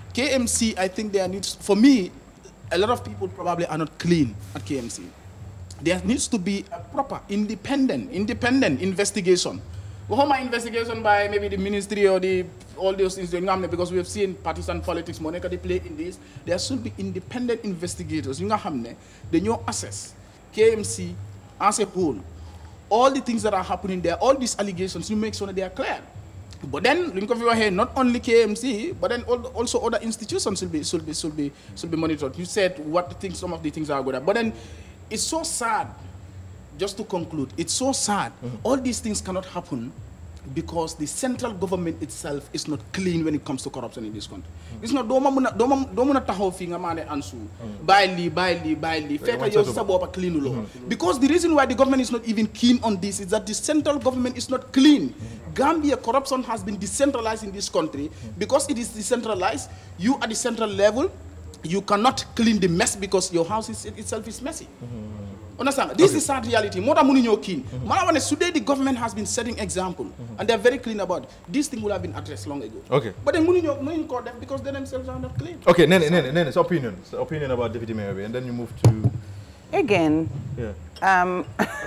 KMC, I think there needs, for me, a lot of people probably are not clean at KMC. There needs to be a proper, independent, independent investigation. Well, my investigation by maybe the ministry or the all those things doing because we have seen partisan politics, Monica they play in this. There should be independent investigators. You know, they know assess KMC as a whole. All the things that are happening there, all these allegations, you make sure that they are clear. But then, think of your head, not only KMC, but then al- also other institutions should be should be should be should be monitored. You said what things, some of the things are good at, but then it's so sad. Just to conclude, it's so sad. All these things cannot happen because the central government itself is not clean when it comes to corruption in this country. It's not doma muna doma doma na taxaw fi nga mané ansu bàyyi lii bàyyi lii bàyyi lii fekk yow sa bopp clean lo because the reason why the government is not even keen on this is that the central government is not clean Gambia corruption has been decentralized in this country because it is decentralized you at the central level you cannot clean the mess because your house is, itself is messy Understand? This is sad reality. More than money you're keen. Mm Today the government has been setting example, and they're very clean about it. This thing would have been addressed long ago. Okay. But then money you're money caught them because they themselves are not clean. Okay, Nene, Nene, Nene, it's opinion. It's opinion about Deputy Mayor, and then you move to Again, yeah. um,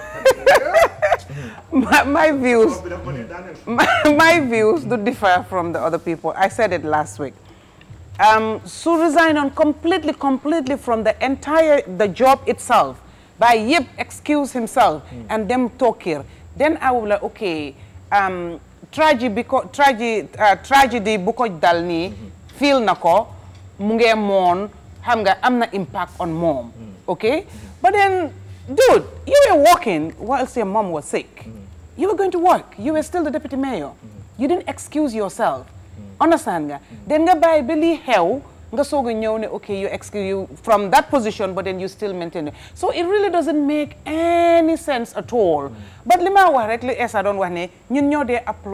my, my views, my, my views do differ from the other people. I said it last week. Um, Sue resigned on completely, completely from the entire the job itself by Yip excuse himself and them talk here. Then I will like, okay, um, tragedy because tragedy uh, tragedy buko dal ni feel nako mu ngee moon xam nga am na impact on mom. Okay, but then dude, you were working whilst your mom was sick. You were going to work. You were still the deputy mayor. You didn't excuse yourself. Understand nga? Then nga bàyyi ba lii xew nga soog a ñëw ne okay you excuse you from that position but then you still maintain it. So it really doesn't make any sense at all. But li ma wax rek li Essa doon wax ne ñun ñoo dee applaud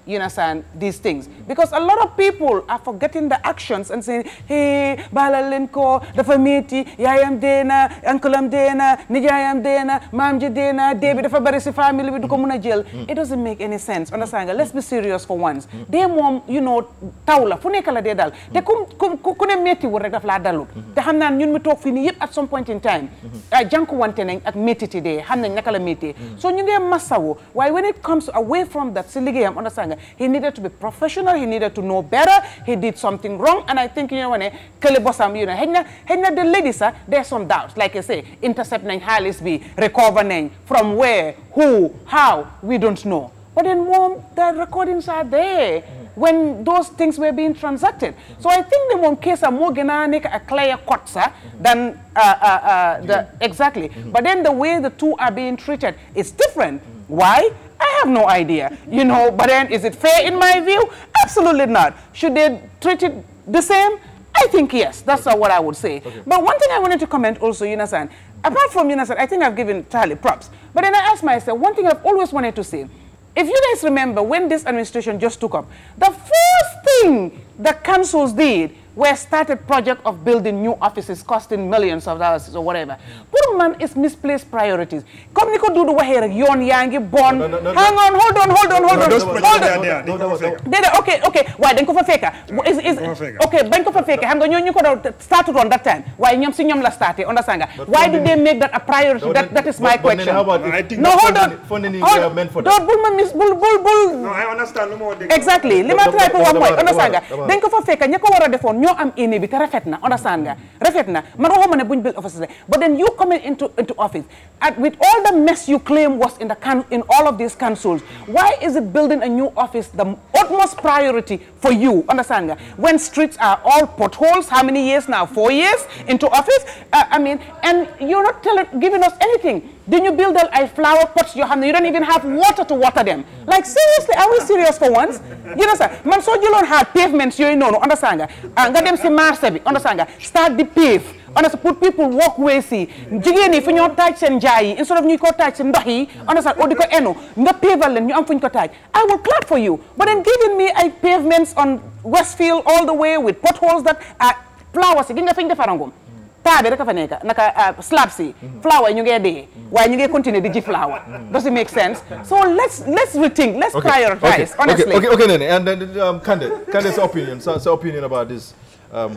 you understand, these things. Because a lot of people are forgetting the actions and saying, hey, balal leen ko, dafa metti, yaayam dee na, uncle am dee na, nijaayam dee na, maam ji dee na, dee bi dafa bari si family bi du ko mun a jël. It doesn't make any sense. Understand nga? Let's be serious for once. Dee moom, you know, taw la, fu nekk la dee dal. Te ku ku ku ne metti wul rek daf laa dalul. Te xam naa ñun mi toog fii nii yëpp at some point in time, ah jànkuwante nañ ak méttiti dee, xam nañ naka la méttee. So ñu ngee masawu. Waaye when it comes away from that, si liggéeyam, understand nga? He needed to be professional, he needed to know better, he did something wrong, and I think, you know, when kële bosam, you know, xëy na xëy na the lady sax, there's some doubts, like I say, intercept nañ xaalis bi, recover nañ, from where, who, how, we don't know. But then mom, the recordings are there when those things were being transacted. So I think the mom case are more gonna a clear cut, sir, than uh, uh, uh, the exactly. But then the way the two are being treated is different. Why? I have no idea. You know, but then is it fair in my view? Absolutely not. Should they treat it the same? I think yes. That's uh, what I would say. But one thing I wanted to comment also, you understand, apart from you understand, I think I've given Charlie props. But then I asked myself, one thing I've always wanted to say, if you guys remember when this administration just took up, the first thing the councils did were started project of building new offices costing millions of dollars or whatever. Pour man is misplaced priorities. Comme ni ko Dudu waxee rek yoon yaa ngi bon. Hang on, hold on, hold on, hold on. Hold on. Déedéet, okay, okay. Waaye dañ ko fa fekka. Is is okay, bañ ko fa fekka. Xam nga ñoo ñu ko doon started on that time. Waaye ñoom si ñoom la starté, understand nga? Why did they make that a priority? That that is my question. No, hold on. Funding Hold is meant for Don't bul ma mis bul bul bul. No, I understand. lu ma wax dëgg. exactly li ma try pour wax mooy understand nga dama- dañ ko fa fekk ña ko war a defoon ñoo am ene bi te rafet na understand nga rafet na man waxuma ne buñ build offices but then you coming into into office and with all the mess you claim was in the can in all of these councils why is it building a new office the utmost priority for you understand nga when streets are all potholes how many years now four years into office uh, I mean and you're not telling giving us anything then you build a flower pots you have you don't even have water to water them like seriously are we serious for once you know sir man soo jëloon hard pavements yooyu noonu understand nga ah, nga dem si marché bi understand nga start the pave understand put people walkways yi jigéen yi fu ñoo taaj seen njaay yi instead of ñu ko taaj seen ndox yi understand o di ko enu nga pavel leen ñu am fu ñu ko taaj I will clap for you but then giving me ay pavements on Westfield all the way with potholes that are flowers yi gi nga fi ñu defarangum taa bi rek a fa nekk naka ah, slabs yi flower yi ñu ngee dee waaye ñu ngee continuer di ji flower does it make sense so let's let's rethink let's prioritize okay, honestly Okay, okay, Nene. And then um, Kande, Kande's opinion, so, so opinion about this. Um,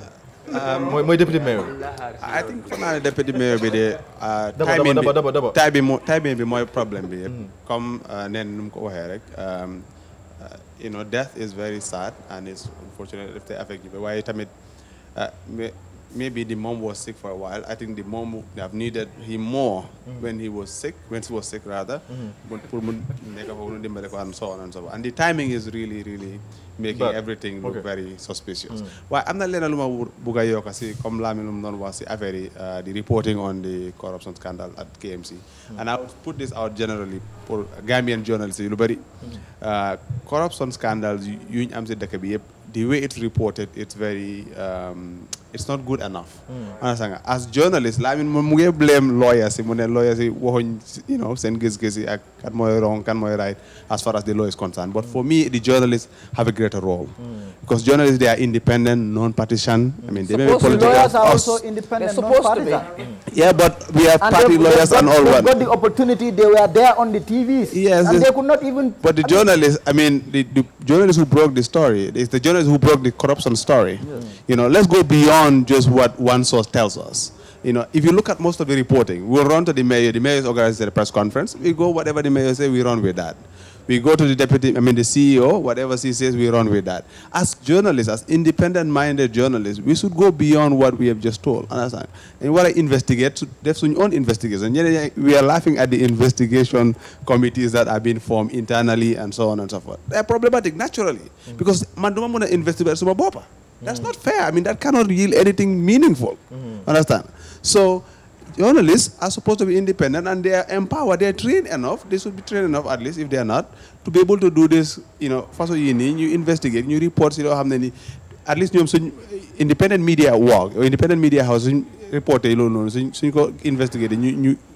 my, my deputy mayor. I think for now deputy mayor bi de Daba, timing daba, daba, daba. bi time bi moo timing bi mooy problème bi yëpp comme nen nu mu ko waxee rek um, uh, you know death is very sad and it's unfortunate if they affect you waaye tamit uh, may- maybe the mom was sick for a while I think the mom would have needed him more when he was sick when she was sick rather pour pour mu nekk foofu nu dimbale ko and so on and so on and the timing is really really making Bad. everything look Okay. very suspicious waaye am na leneen lu ma wur- bugg a yokk si comme Lamin lu mu doon wax si affaire yi uh, the reporting on the corruption scandal at KMC and I would put this out generally pour Gambian journalists yi lu bëri uh, corruption scandals yu yu ñu am si dëkk bi yëpp the way it's reported it's very um, it's not good enough understand nga as journalist Lamin moom mu ngi blame lawyers yi mu ne lawyers yi waxuñ you know seen gis-gis yi ak kan mooy wrong kan mooy right as far as the law is concerned but for me the journalists have a greater role because journalists they are independent non-partisan I mean they may be Suppose political lawyers are us- also independent, They're supposed to be. non-partisan. yeah but we have And party they've- lawyers they've and got, all they've that got the opportunity. They were there on the TVs. Yes, and yes. they could not even. But the journalist, I mean, the, the journalist who broke the story, it's the journalist who broke the corruption story. You know, let's go beyond just what one source tells us. You know, if you look at most of the reporting, we'll run to the mayor, the mayor organizes a press conference, we go whatever the mayor says, we run with that. We go to the deputy, I mean the CEO, whatever he says, we run with that. As journalists, as independent-minded journalists, we should go beyond what we have just told. Understand? And what I investigate, that's your own investigation. Yeah, yeah, We are laughing at the investigation committees that are being formed internally and so on and so forth. They're problematic naturally because man, don't want to investigate suma bopa. That's not fair. I mean, that cannot yield anything meaningful. Understand? So journalists are supposed to be independent and they are empowered. They are trained enough. They should be trained enough, at least if they are not, to be able to do this. You know, first of all, you need you investigate, you report. You know how many. At least ñoom suñ independent media work or independent media house suñ reporté yi loolu noonu suñ suñ ko investigué ñu ñu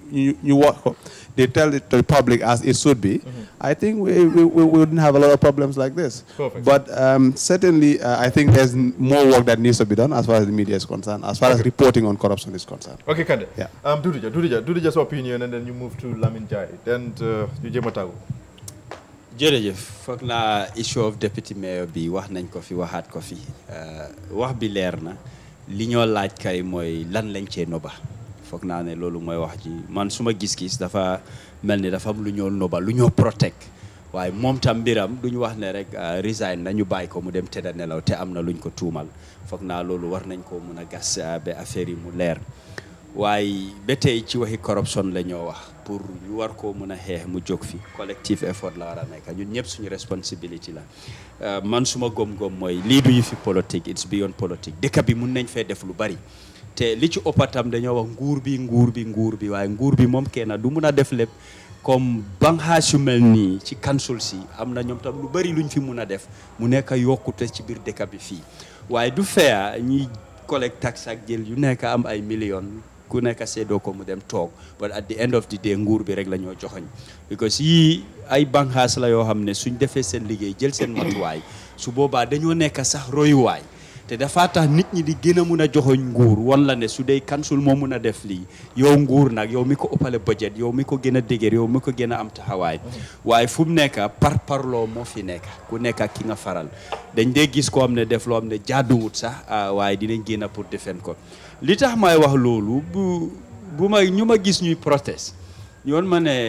ñu ñu wax ko they tell it to the public as it should be I think we, we, we wouldn't have a lot of problems like this Perfect. but um, certainly uh, I think there's n- more work that needs to be done as far as the media is concerned as far as reporting on corruption is concerned Okay, Kande. Yeah. Um, Dudija, Dudija, Dudija's opinion, and then you move to Lamin Jai. Then uh, you jema tagu. jërëjëf foog naa issue of deputy mayor bi wax nañ ko fi waxaat ko fi Euh, wax bi leer na li ñoo laaj kay mooy lan lañ cee noba foog naa ne loolu mooy wax ji man suma gis-gis dafa mel ni dafa am lu ñoo noba lu ñoo protect waaye moom tam mbiram duñu wax ne rek euh, resign nañu bàyyi ko mu dem tëdda nelaw te am na luñ ko tuumal foog naa loolu war nañ ko mun a gas euh, ba affaire yi mu leer waaye ba tey ci waxi corruption la ñoo wax pour ñu war koo mën a xeex mu jóg fi collective effort la war a nekk ñun ñëpp suñu responsibility la Euh, man suma gom-gom mooy lii du ñu fi politique it's beyond politique dëkk bi mun nañ fee def lu bari te li ci ëppatam dañoo wax nguur bi nguur bi nguur bi waaye nguur bi moom kenn du mun a def lépp comme banxaas yu mel nii ci council si am na ñoom tam lu bari luñ fi mun a def mu nekk yokkute ci biir dëkk bi fii waaye du fea ñuy collecte tax ak jël yu nekk am ay millions ku nekk seedoo ko mu dem toog but at the end of the day nguur bi rek la ñoo joxoñ because yii ay banxaas la yoo xam ne suñ defee seen liggéey jël seen matuwaay su boobaa dañoo nekk sax royuwaay te dafa tax nit ñi di gën a mun a joxoñ nguur wan la ne su dee kansul moo mun a def lii yow nguur nag yow mi ko ëppale budget yow mi ko gën a dëgër yow mi ko gën a am taxawaay waaye fu mu nekk par parloo moo fi nekk ku nekk ak ki nga faral dañ dee gis koo xam ne def loo xam ne jaaduwut sax ah, waaye dinañ génn pour defend ko li tax may wax loolu bu bu ma ñu ma gis ñuy protest yoon ma ne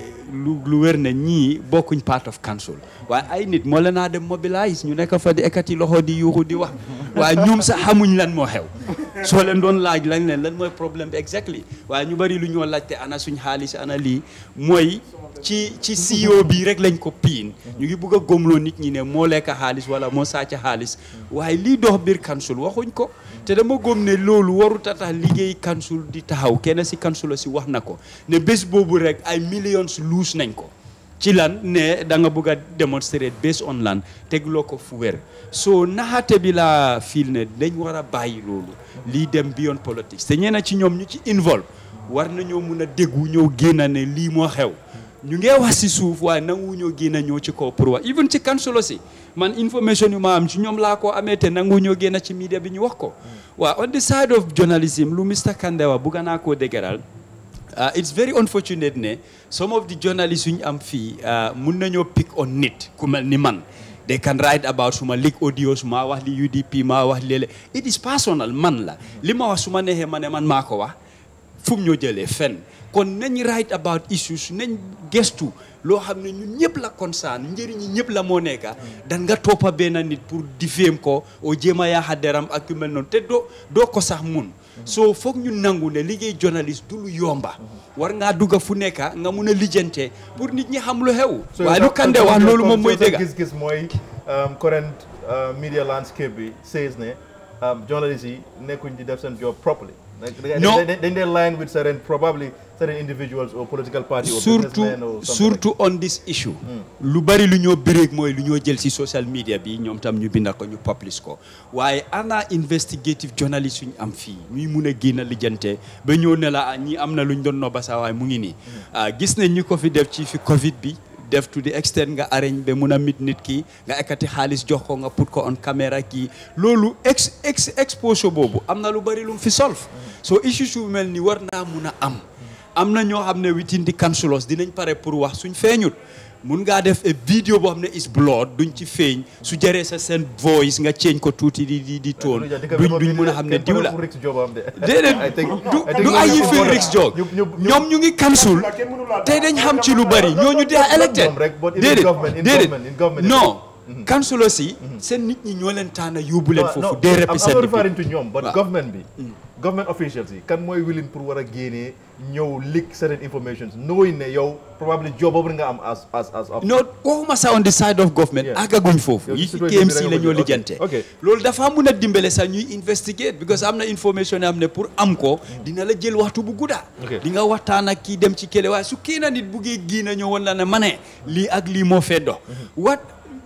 lu lu wér ne ñii bokkuñ part of council waaye ay nit moo leen naa dem mobilize ñu nekk fa di ekkati loxo di yuuxu di wax waaye ñoom sax xamuñ lan moo xew soo leen doon laaj lañ leen lan mooy problème bi exactly waaye ñu bari lu ñoo laajte ana suñ xaalis ana lii mooy ci ci CEO bi rek lañ ko piin ñu ngi bugg a góomloo nit ñi ne moo lekk xaalis wala moo sàcc xaalis waaye lii dox biir council waxuñ ko te dama góom ne loolu warut a tax liggéey council di taxaw kenn si council si wax na ko ne bés boobu rek ay millions luus nañ ko ci lan ne da nga bëgg a démontrer based on lan tegloo ko fu wér so naxaate bi laa fiil ne dañ war a bàyyi loolu lii dem beyond politics te ñeena ci ñoom ñu ci involve war nañoo mun a déggu ñëw génn ne lii moo xew ñu ngee wax si suuf waaye nangu ñoo génn ñëw ci kaw pour wax even ci council si man information yu ma am ci ñoom laa ko amee te nangu ñoo génn ci media bi ñu wax ko waaw on the side of journalism lu Mr Kandewa bugga naa koo dëgëral Uh, it's very unfortunate ne some of the journalists yu ñu am fii uh, mun nañoo pick on nit ku mel ni man they can write about suma leak audios maa wax li UDP maa wax léeg it is personal man la li ma wax su ma neexee ma ne man maa ko wax fu mu ñoo jëlee fenn kon nañ write about issues nañ gestu loo xam ne ñun ñëpp la concerne njëriñi ñëpp la moo nekka dan nga toppa benn nit pour diféem ko o jéem a yaaxa deram ak yu mel noonu te doo doo ko sax mun soo foog ñu nangu ne liggéey journaliste du lu yomba war ngaa dugga fu nekka nga mun a lijjante pour nit ñi xam lu xew waaye lu kande wax loolu moom mooy dëgga gis-gis mooy um, current uh, media landscape bi says ne um, journalists yi nekkuñ di def seen job properly Like, they- No. they, they, they, they line with certain probably certain individuals or political party or surtout businessmen or something surtout on this issue lu bari lu ñoo bireeg mooy lu ñoo jël ci social media bi ñoom tam ñu binda ko ñu publish ko waaye ana investigative journalist yu ñu am fii ñuy mun a génn lijjante ba ñëw ne la ah, ñi am na lu ñu doon nobba saa waaye mu ngi nii ah, gis nañ ñu ko fi def ci fi covid bi def to the extent nga arrange ba mun a mit nit ki nga ekkati xaalis jox ko nga put ko on caméra kii loolu ex ex exposure boobu am na lu bari lu mu fi solve so issue su mel ni war naa mun a am am na ñoo xam ne within the councilors dinañ pare pour wax suñ feeñut mun ngaa def a vidéo boo xam ne is blood duñ ci feeñ su jëree sa seen voice nga change ko tuuti di di di toon duñ duñ mun a xam ne diw la déedéet du du ay yi fi Rick Jog ñoom ñu ngi council te dañ xam ci lu bari ñooñu dee elected déedéet déedéet non council aussi seen nit ñi ñoo leen tànn yóbbu leen foofu dee I'm not represent referring to ñoom but Waaw. government bi government officials yi kan mooy willing pour war a génnee ñëw leak certain information knowing ne yow probably job boobu nga am as as as no waxuma sa on the side of government Yeah. àggaguñ foofu Yow yi ci ci situation bi KMC rek la nga ñoo bëgg. lijjante Ok. loolu dafa mun a dimbale sax ñuy investigate because am na information yoo xam ne pour am ko dina la jël waxtu bu gudda Ok. di nga waxtaan ak kii dem ci kële waaye su kii na nit buggee gii na ñëw woon la ne ma ne lii ak lii moo fee dox what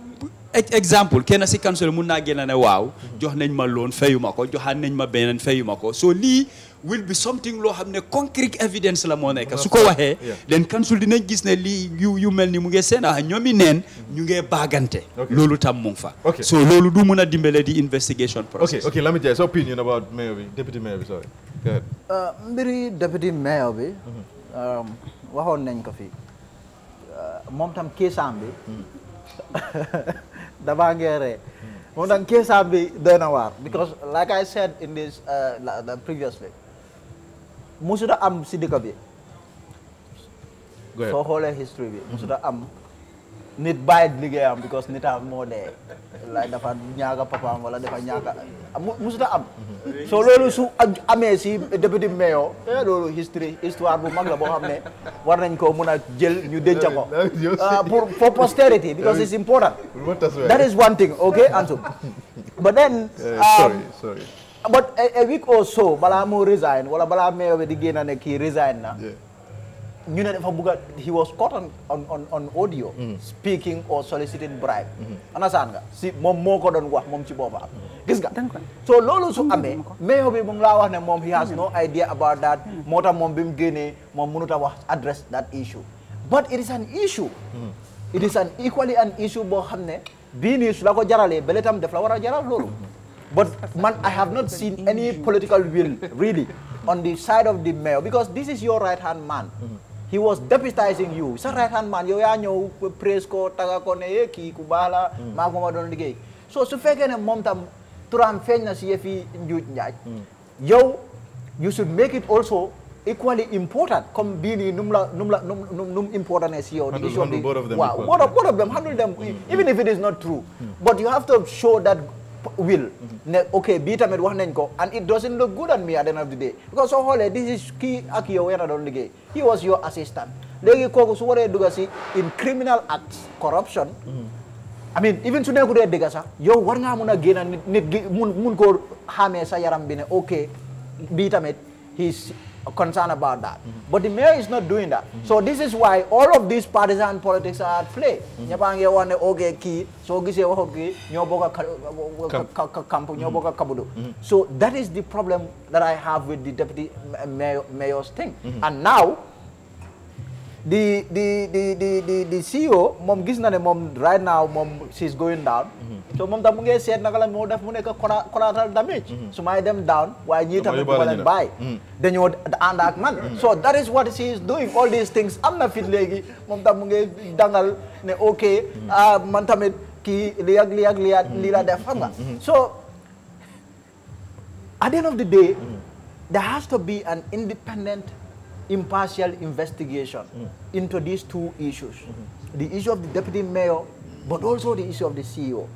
ex- exemple kenn si council mun naa génn ne waaw jox nañ ma loon fayu ma ko joxaat nañ ma beneen fayu ma ko so lii will be something loo xam ne concrete evidence la moo nekk su ko waxee den council dinañ gis ne lii yu yu mel ni mu ngi seen ah ñoomi neen ñu ngee baagante loolu tam mu ngi fa Okay. so loolu du mun a dimbale di investigation Okay, process okay, let me tell you, opinion about Mayor, bi, Deputy Mayor, bi, sorry. Go ahead. Uh, mbiri deputy mayor bi um, waxoon nañ ko fi uh, moom tam keesaam bi damaa ngee ree moom tam keesaam bi doy na waar because like I said in this uh, la- la- previously musuda am si dëkk bi Go ahead. soo xoolee history bi musuda am nit bàyyi liggéeyam because nitam moo dee like dafa ñaaga papaam wala dafa ñaaga mu- musuta am so loolu su am- amee si député mayor eh, loolu history histoire bu mag la boo xam ne war nañ ko mun a jël ñu denca ko ah, pour for posterity because it's important that is one thing okay Ansou but then Uh, um, sorry, sorry. but a, a week or so balaa moo resign wala balaa mayor bi di génn ne kii resign na ñu ne dafa bugg a he was caught on on on, on audio speaking or soliciting bribe understand nga si moom moo ko doon wax moom ci boppam gis nga so loolu su amee mayor bi mu ngi laa wax ne moom he has no idea about that moo tax moom bi mu génnee moom mënut a wax address that issue but it is an issue it is an equally an issue boo xam ne bii nii su la ko jaralee bële tam daf la war a jaral loolu but man I have not seen any political will really on the side of the mayor because this is your right hand man he was deputizing you sa right hand man yow yaa ñëw praise ko taga ko ne eh kii ku baax la maa ko ma doon liggéey so su fekkee ne moom tam turam feeñ na si yëfi njuuj njaaj yow you should make it also equally important comme bii nii num la num la num num num important ne si yow the Handle- issue of the handle both of them waaw equally. both of, both of them handle them even if it is not true but you have to show that p- will ne ok bii tamit wax nañ ko and it doesn't look good on me at the end of the day because soo xoolee this is kii ak yow yéen a doon liggéey he was your assistant léegi kooku su waree dugga si in criminal acts corruption I mean even su nekkutee dëgg sax yow war ngaa mun a génn nit nit gi mun mun koo xamee sa yaram bi ne ok bii tamit he's concerned about that but the mayor is not doing that so this is why all of these partisan politics are at play ñëppaa ngi wax ne ok kii soo gisee waxu kii ñoo bokk a ka- ka- ka- camp ñoo bokk a kabudu so that is the problem that I have with the deputy mayor mayor's thing and now the the the the the, the CEO moom gis na ne moom right now moom she's going down. so moom tam mu ngi seet naka la moo def mu nekk colla- collateral damage. su may dem down waaye ñii tamit du ma leen bàyyi. dañoo ànd ak man. so that is what she is doing all these things am na fit léegi moom tam mu ngi dangal ne ok ah man tamit kii lii ak lii ak lii ak lii la def xam nga. so at the end of the day. there has to be an independent impartial investigation into these two issues the issue of the deputy mayor but also the issue of the CEO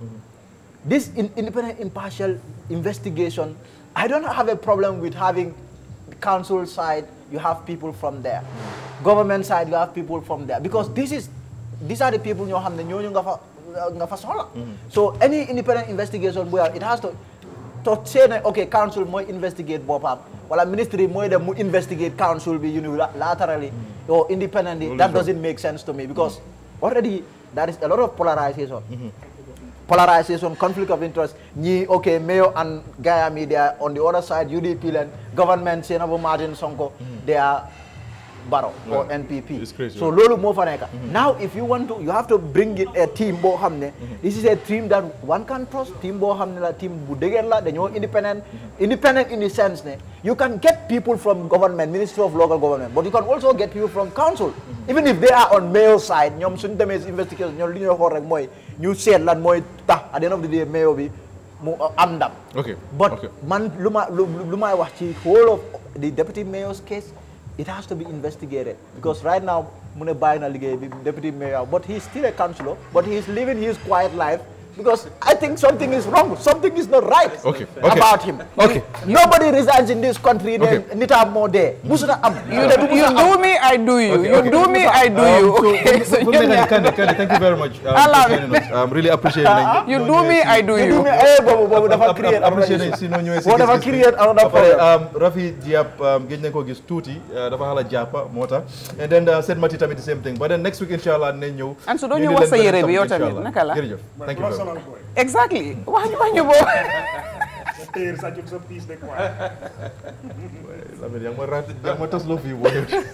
this in- independent impartial investigation I don't have a problem with having the council side you have people from there government side you have people from there because this is these are the people ñoo xam ne ñooñu nga fa nga fa soxla so any independent investigation bu it has to to say ne ok council mooy investigate boppam wala ministry mooy dem mu investigate council bi unilaterally or independently that doesn't make sense to me because already there is a lot of polarization polarization conflict of interest ñi ok mayor and Gaya media on the other side UDP len government Senabu Martin Sonko they are Barrow or Yeah. NPP It's crazy, so right? loolu moo fa nekk now if you want to you have to bring in a team boo xam ne this is a team that one can trust team boo xam ne la team bu dëgër la dañoo independent independent in the sense ne you can get people from government ministry of local government but you can also get people from council even if they are on mayor side ñoom suñu demee si investigation ñoom li ñuy xool rek mooy ñu seet lan mooy tax at the end of the day mayor bi mu am ndam Okay. but okay. man lu ma lu lu may wax ci whole of the deputy mayor's case it has to be investigated because right now mu ne bàyyi na liggéey bi deputy mayor but he is still a councillor but he is living his quiet life because I think something is wrong something is not right Okay, okay. about him Okay. nobody resigns in this country ne Okay. nita moo dee musuta am You, you do me, I do you. Okay, you okay. do me, I do you. Um, so, Okay, so Fu- fu you, mu nekk nii, Kande, Kande, thank you very much. Um, I love for joining us. Um, really appreciate nañ You noo do ñëwee me, si- I do you. You do me, eh, boobu boobu dafa Ap- ap- create another appreciate issue. nañ si noo ñëwee si Boobu dafa gis-gis bi. create another Ba pare, problem. um, Rafi Diab um, gëj nañ ko gis tuuti uh, dafa xala jàppa moo tax and then uh, Said Mati tamit the same thing but then next week inshallah dinañ ñëw And so doo ñu ñu indi wax sa leen yére bi beneen yow topic, tamit, inshallah. naka la? jërëjëf thank you very much exactly. wax ñu wax ñu boobu. téer sàccut sa piis de quoi Lamine yaa ngi ma rat yaa ngi ma tas loo fii boo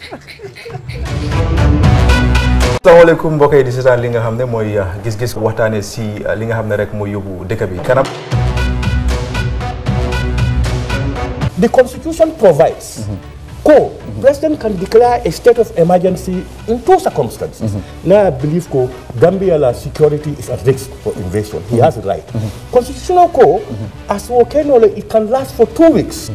asalaamaaleykum mbokk yi di seetaan li nga xam ne mooy gis-gis waxtaane si li nga xam ne rek mooy yóbbu dëkk bi kanam The Constitution provides co president can declare a state of emergency in two circumstances. Now I believe co Gambia la security is at risk for invasion. He has a right. Constitutional co as volcano it can last for two weeks.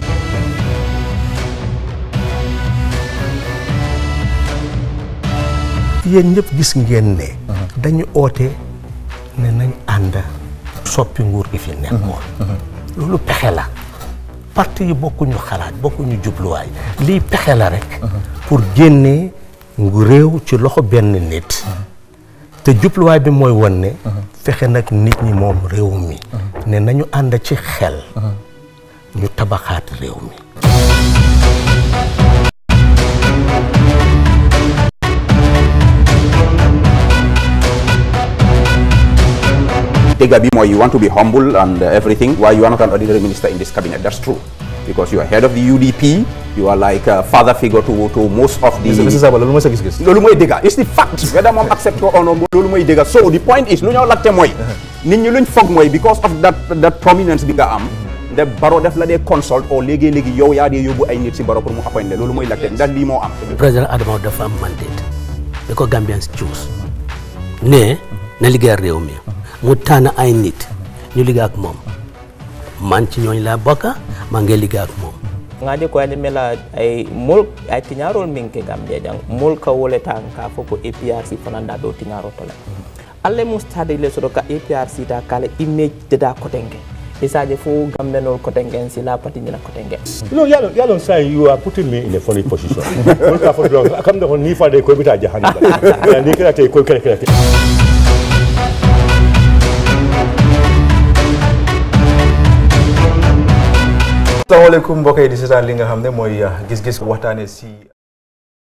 yéen ñëpp gis ngeen ne dañu oote ne nañ ànd soppi nguur gi fi nekkoon loolu pexe la parti yi bokkuñu xalaat bokkuñu jubluwaay lii pexe la rek pour génnee ngu réew ci loxo benn nit te jubluwaay bi mooy won ne fexe nag nit ñi moom réew mi ne nañu ànd ci xel ñu tabaxaat réew mi Dega bi mooy you want to be humble and uh, everything. Why you are not an ordinary minister in this cabinet? That's true. Because you are head of the UDP, you are like a father figure to, to most of the... Mr. Saba loolu mooy sa gis-gis loolu mooy dëgga it's the fact whether moom accept ko or not loolu mooy dëgga so the point is lu ñoo laajte mooy nit ñi luñ foog mooy because of that that prominence bi nga am nde baro def la dee consult o léegi-léegi yow yaa dee yóbbu ay nit si baro pour mu appoint le loolu mooy laajte ndax lii moo am président Adama dafa am mandate da ko Gambians choose ne na liggéeyal réew mi mu tànn ay nit ñu liggéey ak moom man ci ñooñ laa bokka maa ngi liggéey ak moom ngaje ko ani mela ay mol ay tiñarol min ke gambia jang mol ka wole tan ka fo ko APRC fananda do tiñaro tole alle mu stade le so ka APRC ta kala image de da kotenge isaje fo gambe nol kotenge si la pati nyina kotenge You know, Yalon, Yalon say you are putting me in a funny position. Won't for long. I come down ni fa de ko bita jahannam. Ya ni kira te ko kira kira. asalaamaaleykum mbokk yi di seetaan li nga xam ne mooy gis-gis waxtaane si